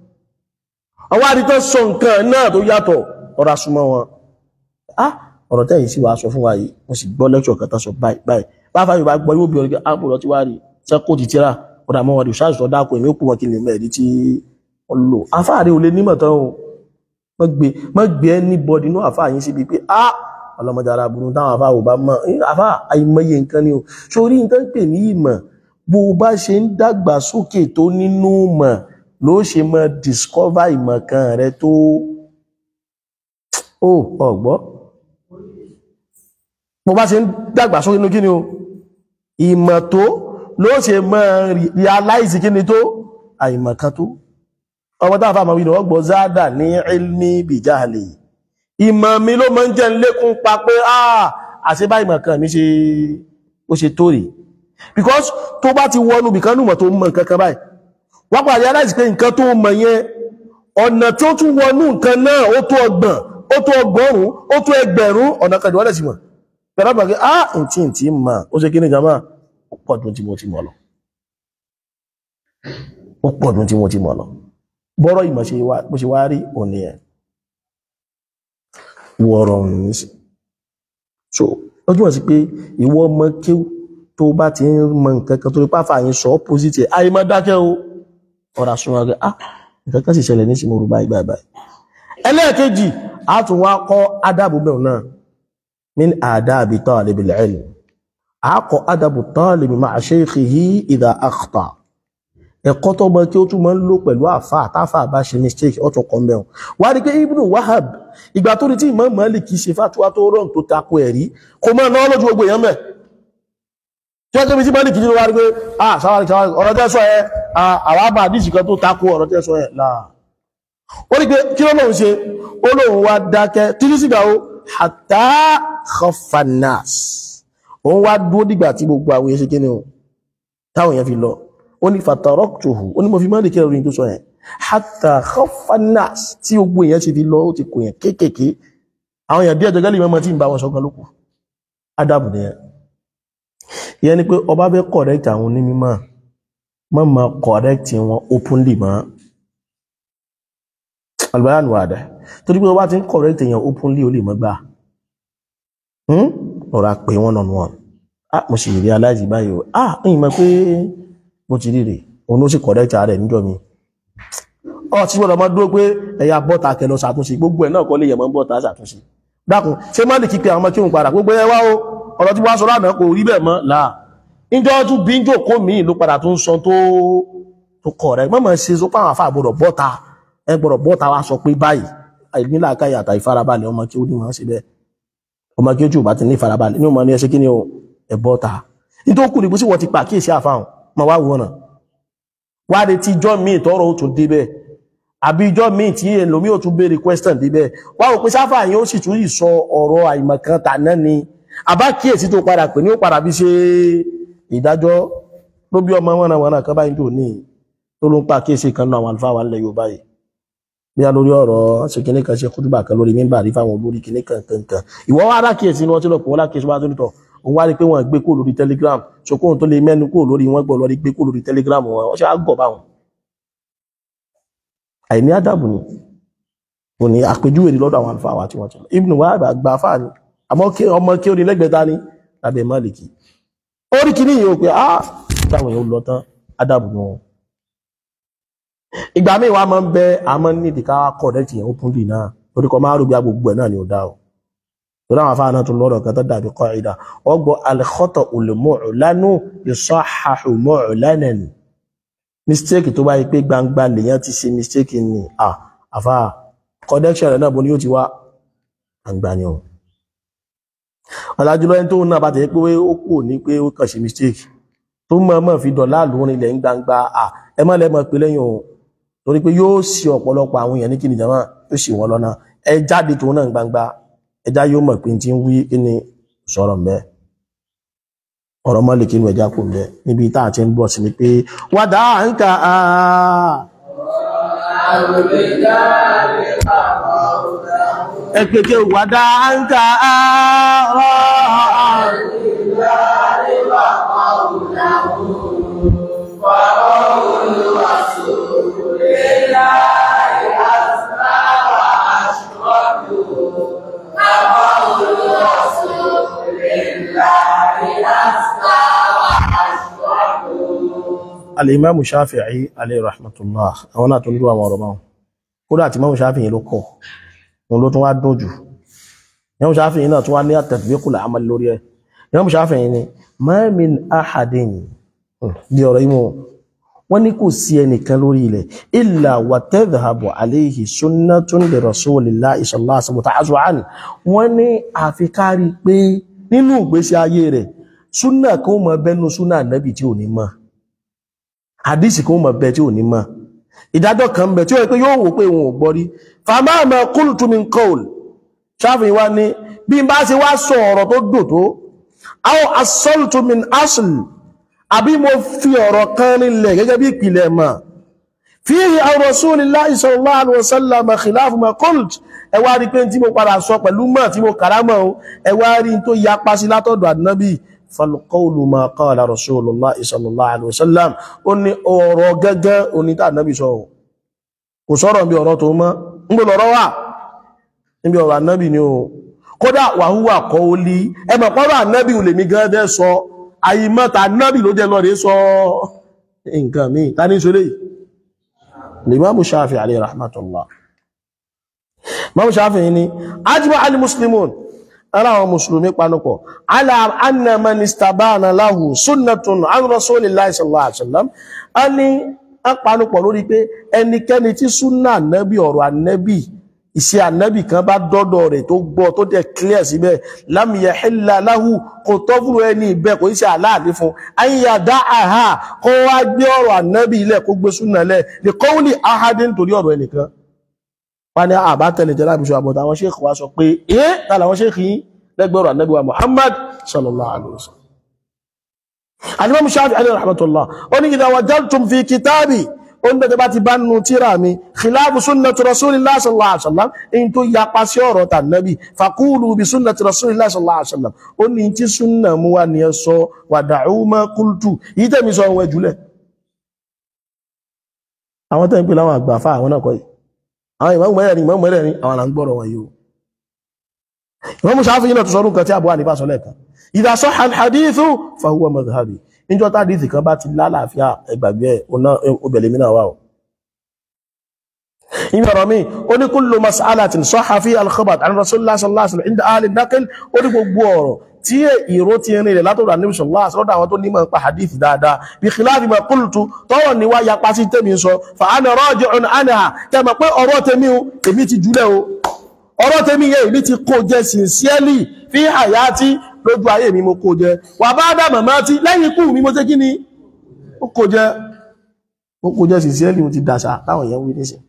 ọwọ́ àdìtọ́ sọ nǹkan náà tó yàtọ̀ ọ̀rọ̀ asúmọ́ wọn ah ọ̀rọ̀ tẹ́yìn sí wa sọ fún wa yìí mo sì gbọ́ lẹ́kṣọ̀ kan tán sọ báyìí báyìí bá fáyọ̀ bá gbọ́ yóò bí ọ̀rẹ́ àpò lọ tí wá rí ṣe kó ti tíra ọ̀dà mọ́ wọn rí ṣáàṣì ọ̀dà kò èmi ó kú wọn kí lè mẹ́ẹ̀rí tí wọ́n lò afáàrí ò lè nímọ̀ tán o mọ́ gbé anybody inú àfáà yín síbi pé ah ọlọ́mọdé ara burú táwọn àfáà ò bá mọ̀ àfáà àìmọye nǹkan ni o sórí nǹkan pè ní ìmọ̀ bó o bá ṣe ń dàgbà sókè tó nínú mọ̀ ló ṣe mọ discover ìmọ̀ kan rẹ tó ó ọ̀gbọ́ bó bá ṣe ń dàgbà sókè nínú kí ni o ìmọ̀ tó ló ṣe mọ́ realize kí ni tó àìmọ̀ kan tó ọmọ tá àfà àmàwí ni wọ́n gbọ́ záàdà ní ilmi bìjáàlì ìmọ̀ mi ló máa ń jẹ́ ń lékún pa pé ah àṣebá ìmọ̀ kan mi ṣe ó ṣe tó rèé because tó bá ti wọnú bìkan nùmọ̀ tó mọ̀ nǹkan kan báyìí wọ́n pàdé aláìsí pé nǹkan tó mọ̀ yẹn ọ̀nà tó tún wọnú nǹkan náà ó tó ọgbọ̀n ó tó ọgọ́rùn ó tó ẹgbẹ̀rún ọ̀nà kan ìwọ́lẹ̀ sí mọ̀ pẹ̀lú àpàkẹ́ ah ǹtí ǹtí mà ó ṣe kí ní jama ó pọ̀ dùn tí mo ti mọ̀ lọ ó pọ̀ dùn tí mo ti mọ̀ lọ bọ́rọ̀ ìmọ̀ ṣe wá bó ṣe wá rí òní ẹ̀ wọ̀rọ̀ òní ní sí so lọ́jọ́ wọ́n sí pé ìwọ ọmọ kí tó bá ti ń mọ nǹkan kan tó rí pàfà yín sọ opposite ẹ̀ ayé má dákẹ́ o ọ̀rọ̀ àsunwọ̀n rẹ̀ ah nǹkan kan sì ṣẹlẹ̀ ní ìsinmi orúbá ìgbà ìbáyìí ẹlẹ́ẹ̀kejì a tún wá kọ́ ádàbù bẹ̀rù náà min àdáàbì talibil ilm a kọ́ ádàbù talibi ma'a shaykhihi idha akhta ẹ̀kọ́ tó mọ́ kí ó tún mọ́ ń lò pẹ̀lú àfà àtàfà bá ṣe mistake ọ̀tún kan mẹ́rin wá rí pé Ibn Wahab ìgbà tó rí tí Imam Malik kìí ṣe fàtúwà tó rọrùn tó takò ẹ̀rí kò mọ́ náà lójú gbogbo èèyàn mẹ́ tí wọ́n tẹ́bi tí Malik kìí wá rí pé ah sáwárí sáwárí ọ̀rọ̀ tẹ́ sọ ẹ àwọn àbá àdìsí kan tó takò ọ̀rọ̀ tẹ́ sọ ẹ láà ó rí pé kí ló lóun ṣe ó lóun wá dákẹ́ títí sígbà ó hatta khafanas òun wá dúró dìgbà tí gbogbo àwọn èèyàn ṣe kí ni o táwọn èèyàn fi lọ ó ní fataraktuhu ó ní mo fi máa lè kí ẹ̀rọ tó sọ yẹn hatta khafanas tí gbogbo èèyàn ti fi lọ ó ti kò yẹn kéékèèké àwọn èèyàn díẹ̀ jọgẹ́lì mọ́mọ́ tí ń bá wọn sọ́gbọ́n lókù adabu nìyẹn ìyẹn ni pé ọba fẹ́ correct àwọn onímọ̀ mọ́ mọ́ correct wọn openly mọ́ albayan wà dẹ̀ torí pé ọba ti ń correct èèyàn openly ó lè mọ́ gbà ọ̀rọ̀ àpè wọn nọ̀nù wọn ah mo sì rí aláìsí báyìí o ah ń mọ̀ pé bó ti rí rè òun ló sì correct rẹ̀ níjọ́ mi ọ tí wọ́n lọ mọ́ dúró pé ẹ̀yà bọ́ta kẹlọ ṣàtúnṣe gbogbo ẹ̀ náà kọ́ lè yẹ̀ mọ́ bọ́ta ṣàtúnṣe dákun ṣé má lè kí pé àwọn ọmọ kí òun padà gbogbo ẹ wá o ọ̀rọ̀ tí wọ́n sọ lánàá kò rí bẹ́ẹ̀ mọ́ là níjọ́ tún bí ń jòkó míì ló padà tún sọ tó tó kọ̀ rẹ̀ mọ́mọ́ ṣe sọ pé àwọn afá gbọ́dọ̀ bọ́ta ẹ gbọ́dọ̀ bọ́ta wá sọ pé báyìí àìnílà káyà àtà ìfarabalẹ̀ ọmọ kí ó ní máa ṣe bẹ́ẹ̀ ọmọ kí ó jù bá ti ní ìfarabalẹ̀ ní ọmọ ní ẹṣẹ́ kí ni ẹ bọ́ta nítorí kù ní bó sì wọ́n ti pa kíyèsí àfáhùn mọ́ wá wọ́n náà wá de tí ijọ́ míì tọ́rọ ó tún débẹ̀ àbí ijọ́ míì tí èlòmí ò tún béèrè question débẹ̀ wá wò pé sáfà yìí ó sì tún yìí sọ ọ̀rọ̀ àìmọ̀kan tàná ni àbá kíyèsí tó padà pè ní ó padà bí ṣe ìdájọ́ ló bí ọmọ wọn àwọn kan báyìí tó ní tó ló ń pa kíyèsí kan náà àwọn àlùfáà wà nílẹ̀ Yorùbá yìí bí a lórí ọ̀rọ̀ ṣe kíní kan ṣe kútùbà kan lórí mímbà rí fáwọn olórí kíní kan kan kan ìwọ wá rákìyèsí ni wọ́n ti lọ pọ̀ wọ́n lákìyèsí wá tó nítọ̀ òun wá rí pé wọ́n gbé kó lórí telegram ṣokóhun tó lè mẹ́nu kó lórí wọ́n gbọ́ lórí gbé kó lórí telegram wọn wọ́n ṣe á gọ̀ báwọn àìní àdàbù ni ò ní àpèjúwe ní lọ́dọ̀ àwọn àlùfáà wa tí wọ́n ti lọ ibùn wà àgbà fáà ni àmọ́ ọmọ kí ó ní lẹ́gbẹ̀ẹ́ta ní lábẹ́ Málìkì orí kìíní yìí ó pé á táwọn èèyàn lọ tán àdàbù ni wọn ìgbà míì wá máa ń bẹ àmọ́ nídìí ká kọ̀rẹ́tì yẹn ó kún dì náà torí kọ máa rúbi agbègbè ẹ̀ náà ni ó dá o torí àwọn afáà náà tún lọ́rọ̀ kan tó dàbí kọ́ ìdá ọgbọ́ al-khata al-mu'lanu yusahhahu mu'lanan mistake tó bá yí pé gbangba lèyàn ti ṣe mistake ni à àfà connection rẹ̀ náà bó ni yóò ti wá gbangba ni o ọ̀làjúlọ ẹni tó ń náà bá tẹ̀ pé ó kù ní pé ó kàn ṣe mistake tó mọ̀ mọ̀ fi dọ̀lá lórin ilẹ̀ ń gbangba à ẹ má lẹ́mọ̀ pé lẹ́yìn o torí pé yóò ṣì ọ̀pọ̀lọpọ̀ àwọn èèyàn ní kí ni jama yóò ṣì wọ́n lọ́nà ẹ jáde tó náà gbangba ẹjá yóò mọ̀ pé tí ń wí kí ni sọ̀rọ̀ mẹ́ ọ̀rọ̀ mọ́ lè kí ní ẹjá kò mẹ́ níbi tá àti ń bọ̀ sí ni pé wádà ń ka ẹgbẹ̀kẹ́ wádà ń ka alìmáàmù Shafi'i alayhi rahmatullah àwọn náà tó ń dúwà mọ̀rọ̀ báwọn kódà àti máàmù Shafi'i ló kọ̀ wọn ló tún wá dùn jù máàmù Shafi'i náà tún wá ní at-tatbiqul amal lórí ẹ̀ máàmù Shafi'i ni ma min ahadin di ọ̀rọ̀ imú wọ́n ní kò sí ẹnìkan lórí ilẹ̀ illa wa tadhhabu alayhi sunnatun li rasulillahi sallallahu alaihi wasallam ta'azu'an wọ́n ní àfikárí pé nínú ìgbésí ayé rẹ̀ súnà kan mọ̀ bẹ́nu súnà nẹ́bì tí ò ní mọ̀ hadisi kan mọ̀ bẹ tí ò ní mọ̀ ìdájọ́ kan bẹ tí ó yẹ pé yóò wò pé wọn ò gbọ́ rí fama ma qultu min qawl Ṣáfi'í wá ní bí n bá ṣe wá sọ ọ̀rọ̀ tó dò tó aw asọ́lùtù min asl àbí mo fi ọ̀rọ̀ kan nílẹ̀ gẹ́gẹ́ bí ìpìlẹ̀ mọ̀ fihi aw rasulillahi sallallahu alaihi wasallam khilafu ma qult ẹ wá rí pé tí mo padà sọ pẹ̀lú mọ̀ tí mo kàrámọ̀ o ẹ wá rí tó yapa sí látọ̀dọ̀ ànábì falqawlu ma qala rasulullahi sallallahu alaihi wasallam ó ní ọ̀rọ̀ gẹ́gẹ́ onítà ànábì sọ kò sọ̀rọ̀ bí ọ̀rọ̀ tó mọ́ ń gbọ́dọ̀ ọ̀rọ̀ wà níbi ọ̀rọ̀ ànábì ni o kódà wàhúwà kọ́ ó lí ẹmọ̀ pọ́rọ̀ ànábì ò lè mi gan dẹ́ sọ àyímọ́ta ànábì ló jẹ́ lọ rí sọ nǹkan mi ta ní ṣe léyìí Limamu Shafi alayhi rahmatullah Imamu Shafi ni ajma al-muslimun ara àwọn musulmi panupọ̀ ala anna man istabana lahu sunnatun an rasulillahi sallallahu alaihi wasallam a ní a panupọ̀ lórí pé ẹnikẹ́ni tí súnnà ànábì ọ̀rọ̀ ànábì iṣẹ́ ànábì kan bá dọ́dọ̀ rẹ̀ tó gbọ́ tó dẹ̀ clear síbẹ̀ lam yahilla lahu kò tọ́ fún ẹni ìbẹ́ kò iṣẹ́ aláàdí fún ayíyà dá àhá kó wá gbé ọ̀rọ̀ ànábì ilẹ̀ kó gbé súnà lẹ̀ lè qawli ahadin torí ọ̀rọ̀ ẹnìkan wá ní àbá tẹ̀lé jẹ́ lábìṣọ́ àbọ̀tà àwọn sheikh wa sọ pé ẹ́ tààlà àwọn sheikh yìí lẹ́gbẹ̀rọ̀ ànábì wa Muhammad sallallahu alaihi wasallam alimam Shafi'i alayhi rahmatullah ó ní idha wajadtum fi kitabi ó ń bẹ̀tẹ̀ bá ti bá nù tíra mi khilafu sunnati rasulillah sallallahu alaihi wasallam in tó yapa sí ọ̀rọ̀ tà nábì faqulu bi sunnati rasulillah sallallahu alaihi wasallam ó ní tí súnnà mú wá ní ẹ sọ wada'u ma qultu yìí tẹ̀mí sọ ohun ẹjúlẹ̀ àwọn tẹ́ ń pè láwọn àgbà fà àwọn náà kọ́ yìí àwọn ìmọ̀ mẹ́rẹ̀rin ìmọ̀ mẹ́rẹ̀rin àwọn là ń gbọ́rọ̀ wọn yìí ìmọ̀ mú sáfì náà tó sọ́rún kan tí àbúwà ní bá sọ lẹ́ẹ̀kan idha sahha al-hadithu fa huwa madhhabi níjọ́ tàdíìsì kan bá ti lálàáfíà ẹgbàgbé ẹ̀ obìnrin mìíràn wà ó ìbẹ̀rọ̀ mi ó ní kullu mas'alatin sahha fi al-khabar an rasulullah sallallahu alaihi wasallam inda ahli an-naql ó ní gbogbo ọ̀rọ̀ tí ìró ti rin rẹ̀ látọ̀dọ̀ àníbi sallallahu alaihi wasallam àwọn tó nímọ̀ pa hadith dáadáa bí khilafi ma qultu tọ́wọ̀ ní wá yapa sí tèmi sọ fa ana raji'un anha kẹmọ̀ pé ọ̀rọ̀ tèmi o èmi ti jùlẹ̀ o ọ̀rọ̀ tèmi yẹ èmi ti kó jẹ sincerely fi hayati lójú ayé mi mo kó jẹ wà bá dá màmá tí lẹ́yìn ikú mi mo ṣe kí ni ó kó jẹ ó kó jẹ sincerely mo ti dàṣà táwọn èèyàn wí nísìn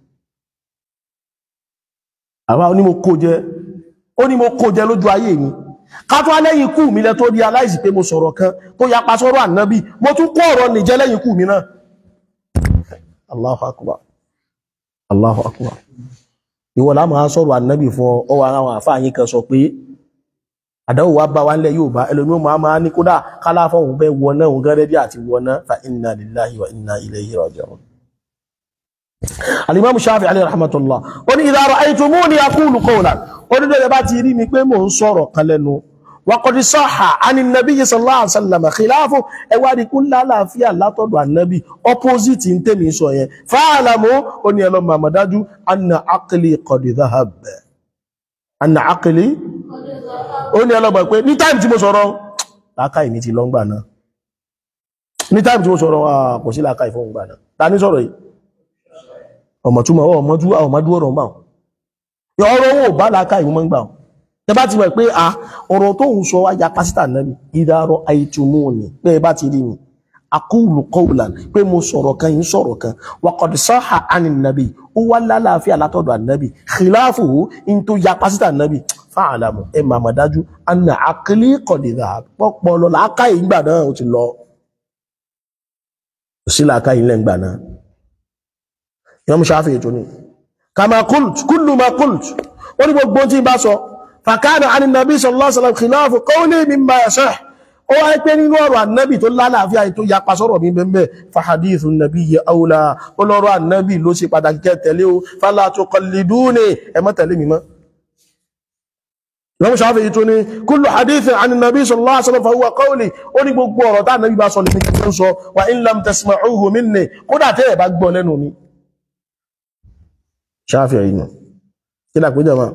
àwa ó ní mo kó jẹ ó ní mo kó jẹ lójú ayé mi ká tó lẹ́yìn ikú mi lẹ tó rí aláìsí pé mo sọ̀rọ̀ kan tó yapa sọ́rọ̀ ànábì mo tún kó ọ̀rọ̀ nìjẹ́ lẹ́yìn ikú mi náà Allahu akbar Allahu akbar ìwọ la máa sọ̀rọ̀ ànábì fún ọ ọwọ́ àwọn àfáàyín kan sọ pé àdáwò wá bá wá nílẹ̀ yóò bá ẹlòmí máa máa ní kódà kálàfọ́ òun bẹ́ wọná òun gẹ́rẹ́ bí àti wọná fa inna lillahi wa inna ilayhi raji'un alimamu shafi alayhi rahmatullah ó ní idha ra'aytumuni aqulu qawlan ó ní dẹ̀rẹ̀ bá ti rí mi pé mò ń sọ̀rọ̀ kan lẹ́nu wa qad sahha ani nabiyyi sallallahu alaihi wasallam khilafu ẹwà rí kún lálàáfíà látọ̀dọ̀ ànábì opposite ń tèmi sọ yẹn fa'lamu ó ní ẹlọ màmàdájú anna aqli qad dhahab anna aqli ó ní ẹlọ́gbà pé ní táìmù tí mo sọ̀rọ̀ láàkáì mi ti lọ́ngbà náà ní táìmù tí mo sọ̀rọ̀ kò sí láàkáì fún ìgbà náà ta ní sọ̀rọ̀ yìí ọmọ̀túnmọ̀ ọmọdú ọmọdú ọ̀rọ̀ mbà ọ̀rọ̀ owó bá láàkáì mọ́ gbà tẹ bá ti mọ̀ pé a ọ̀rọ̀ tó ń sọ wáyà pásítà náà ìdárọ̀ àìtùmọ́ọ̀nì pé bá ti rí mi aqulu qawlan pé mo sọ̀rọ̀ kan yìí sọ̀rọ̀ kan wa qad sahha anin nabi ó wá lálàáfíà látọ̀dọ̀ ànábì khilafuhu in tó ya pásítà ànábì fa'alamu ẹ máa mọ̀ dájú anna aqli qad dhahab pọ́pọ̀ lọ láàká ìgbà náà ó ti lọ sí láàká ilẹ̀ ìgbà náà Imam Shafi'i ètò ni kama qult kullu ma qult ó ní gbogbo tí bá sọ fakana anin nabi sallallahu alaihi wasallam khilafu qawli mimma yasah ó wáyé pé nínú ọ̀rọ̀ ànábì tó lálàáfíà tó yapa sọ́rọ̀ mi bẹ́ẹ̀ fàhadìsù nàbí yẹ aula olọ́rọ̀ ànábì ló ṣe pàtàkì kẹ́ tẹ̀lé o fala tuqalliduni ẹ má tẹ̀lé mi mọ́ lọ́mú ṣáfẹ́ yìí tó ní kullu hadithin àni nàbí sallallahu alaihi wasallam fa huwa qawli ó ní gbogbo ọ̀rọ̀ tá nàbí bá sọ lè kí ń sọ wa in lam tasma'uhu minni kódà tẹ́ ẹ̀ bá gbọ́ lẹ́nu mi ṣáfẹ́ yìí nù kí ni àpéjọ máa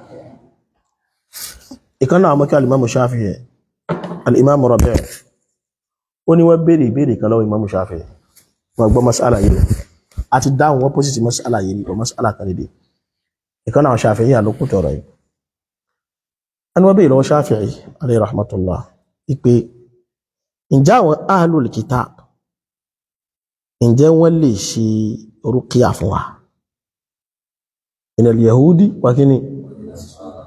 ìkan náà mọ́kí alìmọ́mù ṣáfẹ́ yìí al'imamu rabi ó ní wọ́n bèèrè ìbéèrè kan lọ́wọ́ imamu shafi wọ́n gbọ́ masala yìí àti dáhùn opposite masala yìí o masala kan lédè ìkan náà shafi yìí àlókù tọrọ yìí ẹni wọ́n bèèrè lọ́wọ́ shafi yìí alayhi rahmatullah ipe ǹjẹ́ àwọn ahlul kitab ǹjẹ́ wọ́n lè ṣe rúkìá fún wa inal yahudi wa kíni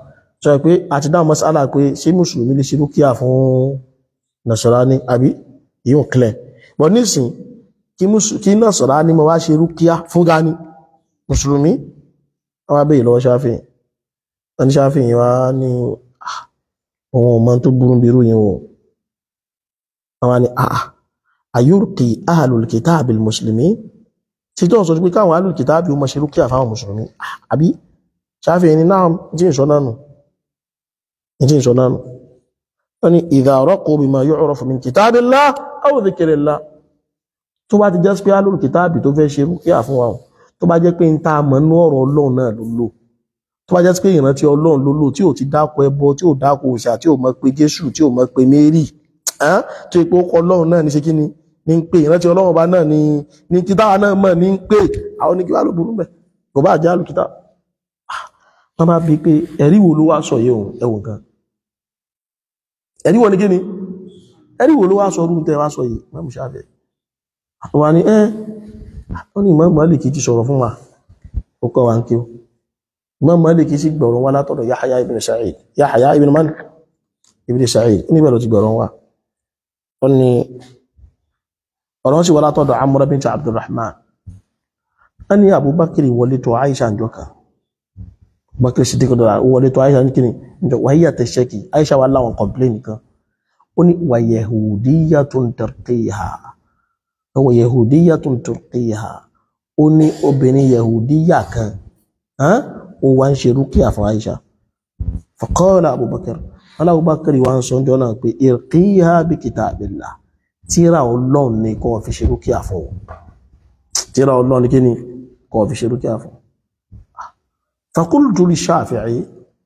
sọ pé àti dáhùn masala pé ṣé mùsùlùmí lè ṣe rúkìá fún Nasrani àbí yíò clear but nísìn kí mùsù- kí Nasrani mo wá ṣe rúkìá fún gani mùsùlùmí wọ́n wá bèèrè lọ́wọ́ Ṣáfi'í wọ́n ní Ṣáfi'í wá ní "Ah, òun ọmọ tó burú bí irú yẹn o wọ́n wá ní àà ayurqi ahlul kitabil muslimin tí tó ń sọ pé káwọn ahlul kitabi ó máa ṣe rúkìá fáwọn mùsùlùmí Ah, àbí Ṣáfi'í ní náà tí ìṣọ́ náà nù tí ìṣọ́ náà nù wọ́n ní idha raqu bima yu'rafu min kitabillah aw dhikrillah tó bá ti jẹ́ pé ahlul kitabi tó fẹ́ ṣe rúkìá fún wa o, tó bá jẹ́ pé ń ta àmọ́ nú ọ̀rọ̀ ọlọ́run náà ló lò tó bá jẹ́ pé ìrántí ọlọ́run ló lò tí ò ti dákọ ẹbọ tí ò dákọ òòṣà tí ò mọ̀ pé jésù tí ò mọ̀ pé mary ẹ́n tó ipò ọkọ̀ ọlọ́run náà ní ṣe kí ni ní ń pè ìrántí ọlọ́run ọba náà ní ní títàwà náà mọ̀ ní ń pè àwọn oníkí wà ló burú mẹ́ kò bá jẹ́ alùkítà wọ́n bá bí pé ẹ̀rí wo ló wá sọ yìí òun ẹ̀wọ̀n kan ẹ̀rí wo ni kí ni ẹ̀rí wo ló wá sọ ọdún tẹ́ wá sọ yìí mọ́mú ṣáfẹ́ wà ní ẹ́ wọ́n ní Imam Málíkì ti sọ̀rọ̀ fún wa ó kọ́ wa ń kí o Imam Málíkì sì gbọ̀rọ̀ wá látọ̀dọ̀ Yahya ibn Sa'id Yahya ibn man ibn Sa'id níbẹ̀ ló ti gbọ̀rọ̀ wá ó ní ọ̀rọ̀ sì wá látọ̀dọ̀ Amr bint Abdurrahman wọ́n ní Abubakar wọlé tó Aisha ń jọka Abubakar sì dìkọ̀ dọ̀rọ̀ wọlé tó Aisha ń kí ni njọ wáyé àtẹ̀ṣẹ́kì Aisha wà láwọn complain kan ó ní wà yahudiyyatun tarqiha ọwọ́ yahudiyyatun tarqiha ó ní obìnrin yahudiya kan hàn ó wá ń ṣe rúkìá fún Aisha faqala Abubakar alábùbákàrí wa ń sọ ọjọ́ náà pé irqiha bi kitabillah tíra ọlọ́run ní kọ́ fi ṣe rúkìá fún ọ tíra ọlọ́run ní kí ni kọ́ fi ṣe rúkìá fún faqultu li Shafi'i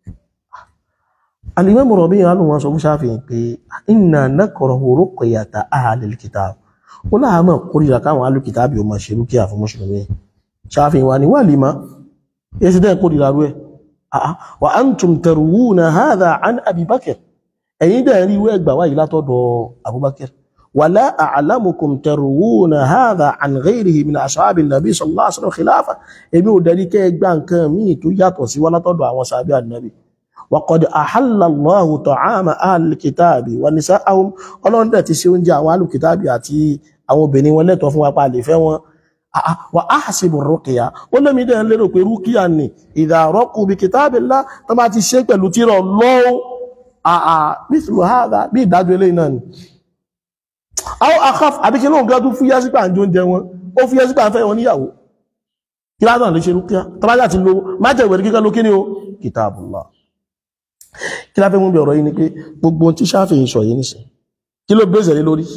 al-imam Rabi' alù wọn sọ fún Shafi'i pé inna nakrahu ruqyata ahlil kitab ó láàmà kórìíra káwọn alùkìtàbí o máa ṣe rúkìá fún mùsùlùmí Shafi'i wa ni wà lè má èsì dẹ́ kórìíra rú ẹ̀ àá wa antum tarwuna hadha an Abi Bakr ẹ̀yin dẹ̀ rí wẹ́ gbà wáyìí látọ̀dọ̀ Abubakar wala a'lamukum tarwuna hadha an ghayrihi min ashabi nabi sallallahu alaihi wasallam khilafa èmi ò dẹ̀rí kẹ́ gbà nǹkan míì tó yàtọ̀ sí wá látọ̀dọ̀ àwọn sàbí ànábì وقد أحل الله طعام أهل الكتاب ونساءهم ọlọ́run dẹ̀ ti ṣe oúnjẹ àwọn alùkìtàbí àti àwọn obìnrin wọn lẹ́tọ̀ọ́ fún wa pa lè fẹ́ wọn wà á hasibu rúkìá ó lẹ́mi dẹ̀ ń lérò pé rúkìá ni idha raqu bi kitabillah tó bá ti ṣe pẹ̀lú tírọ̀ lọ́wọ́ àà mithlu hadha bí ìdájọ́ eléyìí náà ni àwọn akhaf àbí kí lóun gbọ́dún fúyẹ́ sí pàǹjọ oúnjẹ wọn ó fúyẹ́ sí pàǹfẹ́ wọn níyàwó kí ládàn lè ṣe rúkìá tó bá yà ti lo májèwé kíkẹ́ ló kí ni o kitabullah kí láfẹ́ mú bí ọ̀rọ̀ yìí ni pé gbogbo ohun tí Ṣáfi'í sọ yìí nìsìn kí ló bẹ́ẹ̀sẹ̀ lé lórí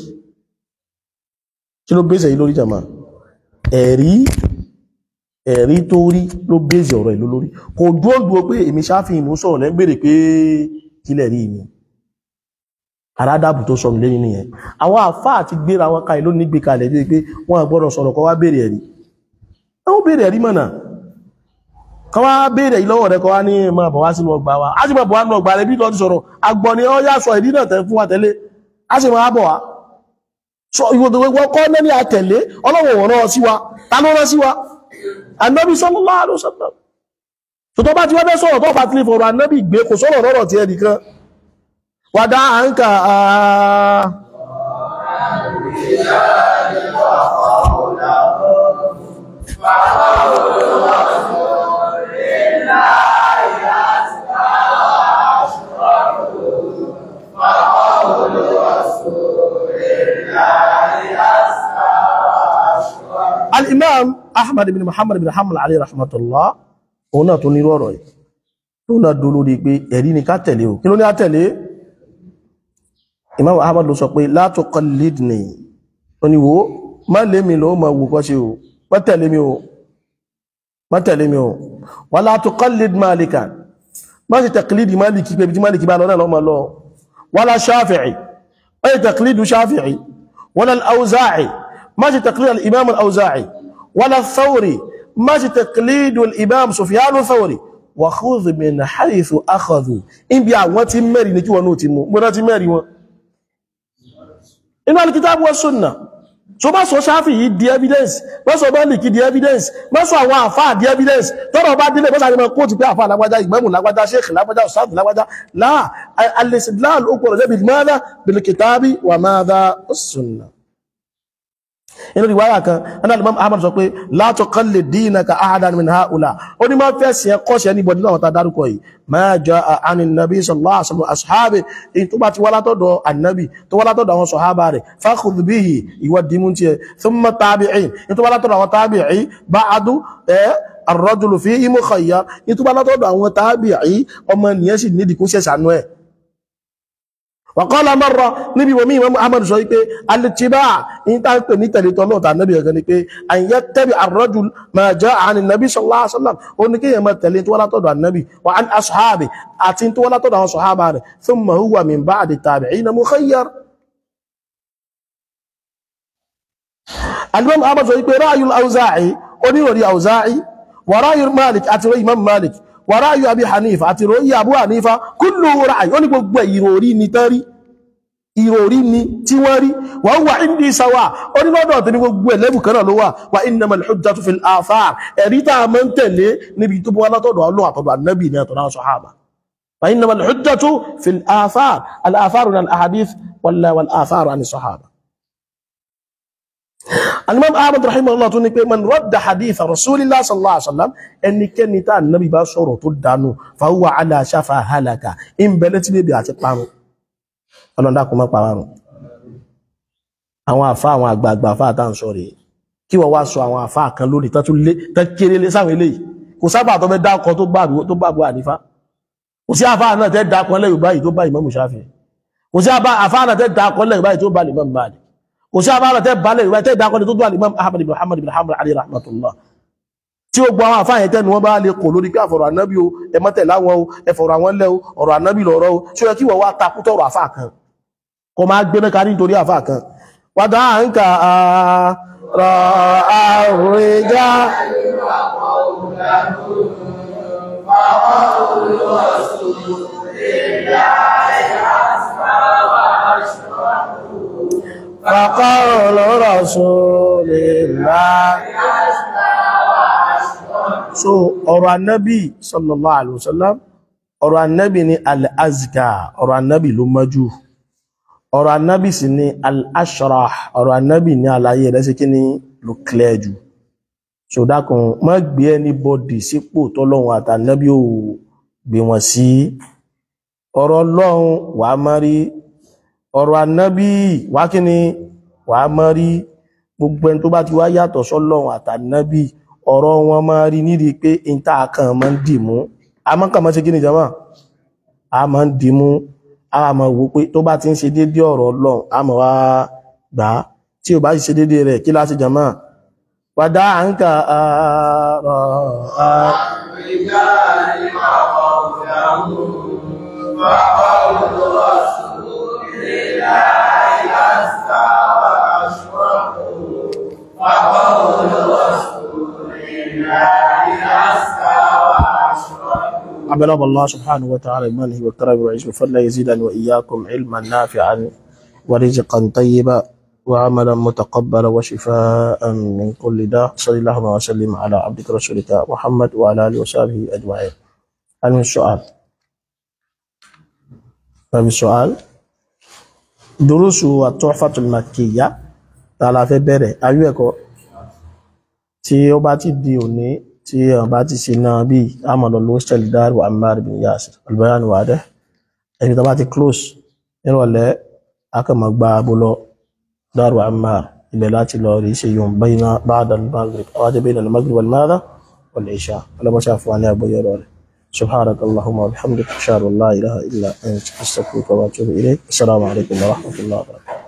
kí ló bẹ́ẹ̀sẹ̀ yìí lórí jàmá ẹ̀rí ẹ̀rí tó rí ló bẹ́ẹ̀sẹ̀ ọ̀rọ̀ ìlú lórí kò dúró dúró pé èmi Ṣáfi'í mú sọ̀rọ̀ lẹ́gbèrè pé kílẹ̀ rí mi aládàbù tó sọnù lẹ́yìn nìyẹn àwọn àfá àti gbéra wọn ka ìlú nígbè kalẹ̀ bí pé wọ́n gbọ́dọ̀ sọ̀rọ̀ kọ́ wá béèrè ẹ̀rí wọ́n béèrè ẹ̀rí mọ̀nà kan wá béèrè ìlọ́wọ̀ rẹ̀ kọ́ wá ní ma bọ̀ wá sínú ọgbà wa a sì ma bọ̀ wá nínú ọgbà rẹ̀ bí lọ́dí sọ̀rọ̀ agbọ́n ni ó yá sọ ìdí náà tẹ́ fún wa tẹ́lé a sì máa bọ̀ wá sọ ìwọ̀n kọ́ náà ní àtẹ̀lé ọlọ́wọ̀ wọ̀n náà sí wa ta ló rán sí wa Ànábì sallallahu alaihi wasallam tó tó bá ti wá fẹ́ sọ̀rọ̀ tó bá ti lè fọ̀rọ̀ Ànábì gbé kò sọ̀rọ̀ lọ́rọ̀ ti ẹnìkan wà dá à ń kà á al-imam ahmad ibn muhammad ibn hanbal alayhi rahmatullah òun náà tó ní rọrọ̀ yìí tó náà dó lórí pé ẹ̀rí ni ká tẹ̀lé o kí ló ní á tẹ̀lé imam ahmad ló sọ pé la tuqallidni ó ní wo má lé mi ló ma wù kọ́ ṣe o má tẹ̀lé mi o má tẹ̀lé mi o wala tuqallid malikan má ṣe taqlidi maliki pé bí tí maliki bá lọ náà lọ́mọ lọ wala shafi'i má ṣe taqlidu shafi'i wala al-awza'i ما تقليد الإمام الأوزاعي ولا الثوري ما تقليد الإمام سفيان الثوري وخذ من حيث أخذوا إن بيع وتمري نجي ونوتي مو مراتي ماري و إن الكتاب والسنة so má sọ ṣáfì yìí di evidence má sọ mẹ́lìkì di evidence má sọ àwọn àfáà di evidence tọ́rọ bá dílé mọ́sá àrímọ̀ kóòtù pé àfáà lágbájá ìgbẹ́mù lágbájá sheikh lágbájá ọ̀sáàdù lágbájá láà al-istidlal ó gbọ́dọ̀ jẹ́ bil madha bil kitabi wa madha as-sunnah inú ìwáyà kan ẹ̀nà Imam Ahmad sọ pé la tuqallid dinaka ahadan min haula ó ní máa fẹ́ sí ẹkọ́ sí ẹni bọ̀dí náà ta dárúkọ yìí ma jaa anin nabi sallallahu alaihi wasallam ashabi in tó bá ti wá látọ̀dọ̀ annabi tó wá látọ̀dọ̀ àwọn sọ̀hábà rẹ̀ fakhudh bihi ìwọ dìmú tí ẹ thumma tabi'in in tó bá látọ̀dọ̀ àwọn tabi'i ba'du ẹ ar-rajulu fihi mukhayyar in tó bá látọ̀dọ̀ àwọn tabi'i ọmọ nìyẹn sì nídìí kó ṣẹ̀ṣànú ẹ̀ wàkọ́lá mọ́rọ̀ níbi wọ́n mímọ̀ ahmadu sọ wípé alìtìbá in ta ń pè ní tẹ̀lé tọ́lọ́ ta nábi ẹ̀gẹ́ ni pé àyẹ́ tẹ́bi àrọ́jù ma jẹ́ àni nàbí sallallahu alaihi wasallam ó ní kíyàn mọ́ tẹ̀lé tó wá látọ̀dọ̀ annabi wa an ashabi àti tó wá látọ̀dọ̀ àwọn sọ̀hábà rẹ̀ thumma huwa min ba'di tabi'ina mukhayyar alimam ahmadu sọ wípé ráyul auza'i oníròrí auza'i wa ráyul malik àti rọ imam malik wàráyù àbí hanifa àti ìròyìn àbú hanifa kúlù ráyù ó ní gbogbo ìròrí ni tẹ́rí ìròrí ni tí wọ́n rí wọ́n wà indi sawa ó ní lọ́dọ̀ tí ní gbogbo ẹ̀lẹ́bù kan náà ló wà wà innamal hujjatu fil athar ẹ̀rí tá a máa ń tẹ̀lé níbi tó bọ́ látọ̀dọ̀ ọlọ́ àtọ̀dọ̀ annabi ní àtọ̀dọ̀ àwọn sahaba wà innamal hujjatu fil athar al athar al ahadith wal wal athar an sahaba alimam ahmad rahimahullah tún ní pé man radda hadith rasulillah sallallahu alaihi wasallam ẹnikẹ́ni tá nabi bá sọ̀rọ̀ tó dánú fahuwa ala shafa halaka in bẹ̀lẹ̀ tí bèbè àti parun ọlọ́dá kò má parun àwọn àfá àwọn àgbààgbà àfá àtà ń sọ rẹ̀ kí wọ́n wá sọ àwọn àfá kan lórí tán tún lé tán kéré lé sáwọn eléyìí kò sábà tó fẹ́ dákọ tó bá tó bá bọ́ àdífá kò sí àfá náà tẹ́ dákọ lẹ́yìn báyìí tó bá Imam Shafi'i kò sí àfá náà tẹ́ dákọ lẹ́yìn báyìí tó bá Imam Malik kò sí àbára tẹ́ balẹ̀ ìwẹ́ tẹ́ ìdákọ́ni tó tó al-Imam Ahmad ibn Muhammad ibn Hanbal alayhi rahmatullah tí ó gbọ́ àwọn àfáàyẹ tẹ́nu wọ́n bá lè kò lórí pé àfọ̀rọ̀ ànábì o ẹmọ́tẹ̀ láwọn o ẹfọ̀rọ̀ àwọn lẹ́ o ọ̀rọ̀ ànábì lọ̀rọ̀ o tí ó yẹ kí wọ́n wá takútọ̀ ọ̀rọ̀ àfáà kan kọ máa gbé mẹ́ka nítorí àfáà kan wàdà à ń kà á rọ àrùnjá فقول رسول الله so ọ̀rọ̀ annabi sallallahu alaihi wasallam ọ̀rọ̀ annabi ni al-azka ọ̀rọ̀ annabi ló mọ́jú ọ̀rọ̀ annabi sì ni al-ashrah ọ̀rọ̀ annabi ni àlàyé rẹ̀ sí kí ni ló clear jù so dákun má gbé anybody sípò tọ́lọ́run àtànnábí ò gbé wọn sí ọ̀rọ̀ ọlọ́run wà á má rí ọ̀rọ̀ annabi wá kí ni wà á má rí gbogbo ẹni tó bá ti wá yàtọ̀ sọ́lọ́run àtànnábí ọ̀rọ̀ wọn máa rí nídi pé ìta kan máa ń dìmú a máa ń kà máa ṣe kí ni jama a máa ń dìmú a máa wò pé tó bá ti ń ṣe dédé ọ̀rọ̀ ọlọ́run a máa wá gbà á tí ò bá ṣe dédé rẹ̀ kí láti jama wàdá à ń kà ààrọ̀ عبد الله سبحانه وتعالى بمنه وكرمه وعزه فلا يزيدنا وإياكم علما نافعا ورزقا طيبا وعملا متقبلا وشفاء من كل داء صلى الله وسلم على عبدك رسولك محمد وعلى آله وصحبه أجمعين هل من سؤال؟ هل من سؤال؟ دروس التحفة المكية تعالى في بره أيوة tí ó bá ti di òní tí ẹ̀ bá ti ṣe náà bí àmàlò lóṣèlú dáàrù Ammar bin Yasir albayan wà dẹ́ ẹni tó bá ti close nírọ̀lẹ́ akọ̀mọ̀ gba abúlọ dáàrù Ammar ibẹ̀ láti lọ rí ṣe yóò bayna ba'da al-maghrib awájẹ bayna al-maghrib wal-madha wal-isha ọlọ́mọṣà fún wa ní àgbóyọ̀ rẹ̀ subhanaka allahumma wa bihamdika ashhadu an la ilaha illa anta astaghfiruka wa atubu ilayk assalamu alaikum wa rahmatullahi wa barakatuh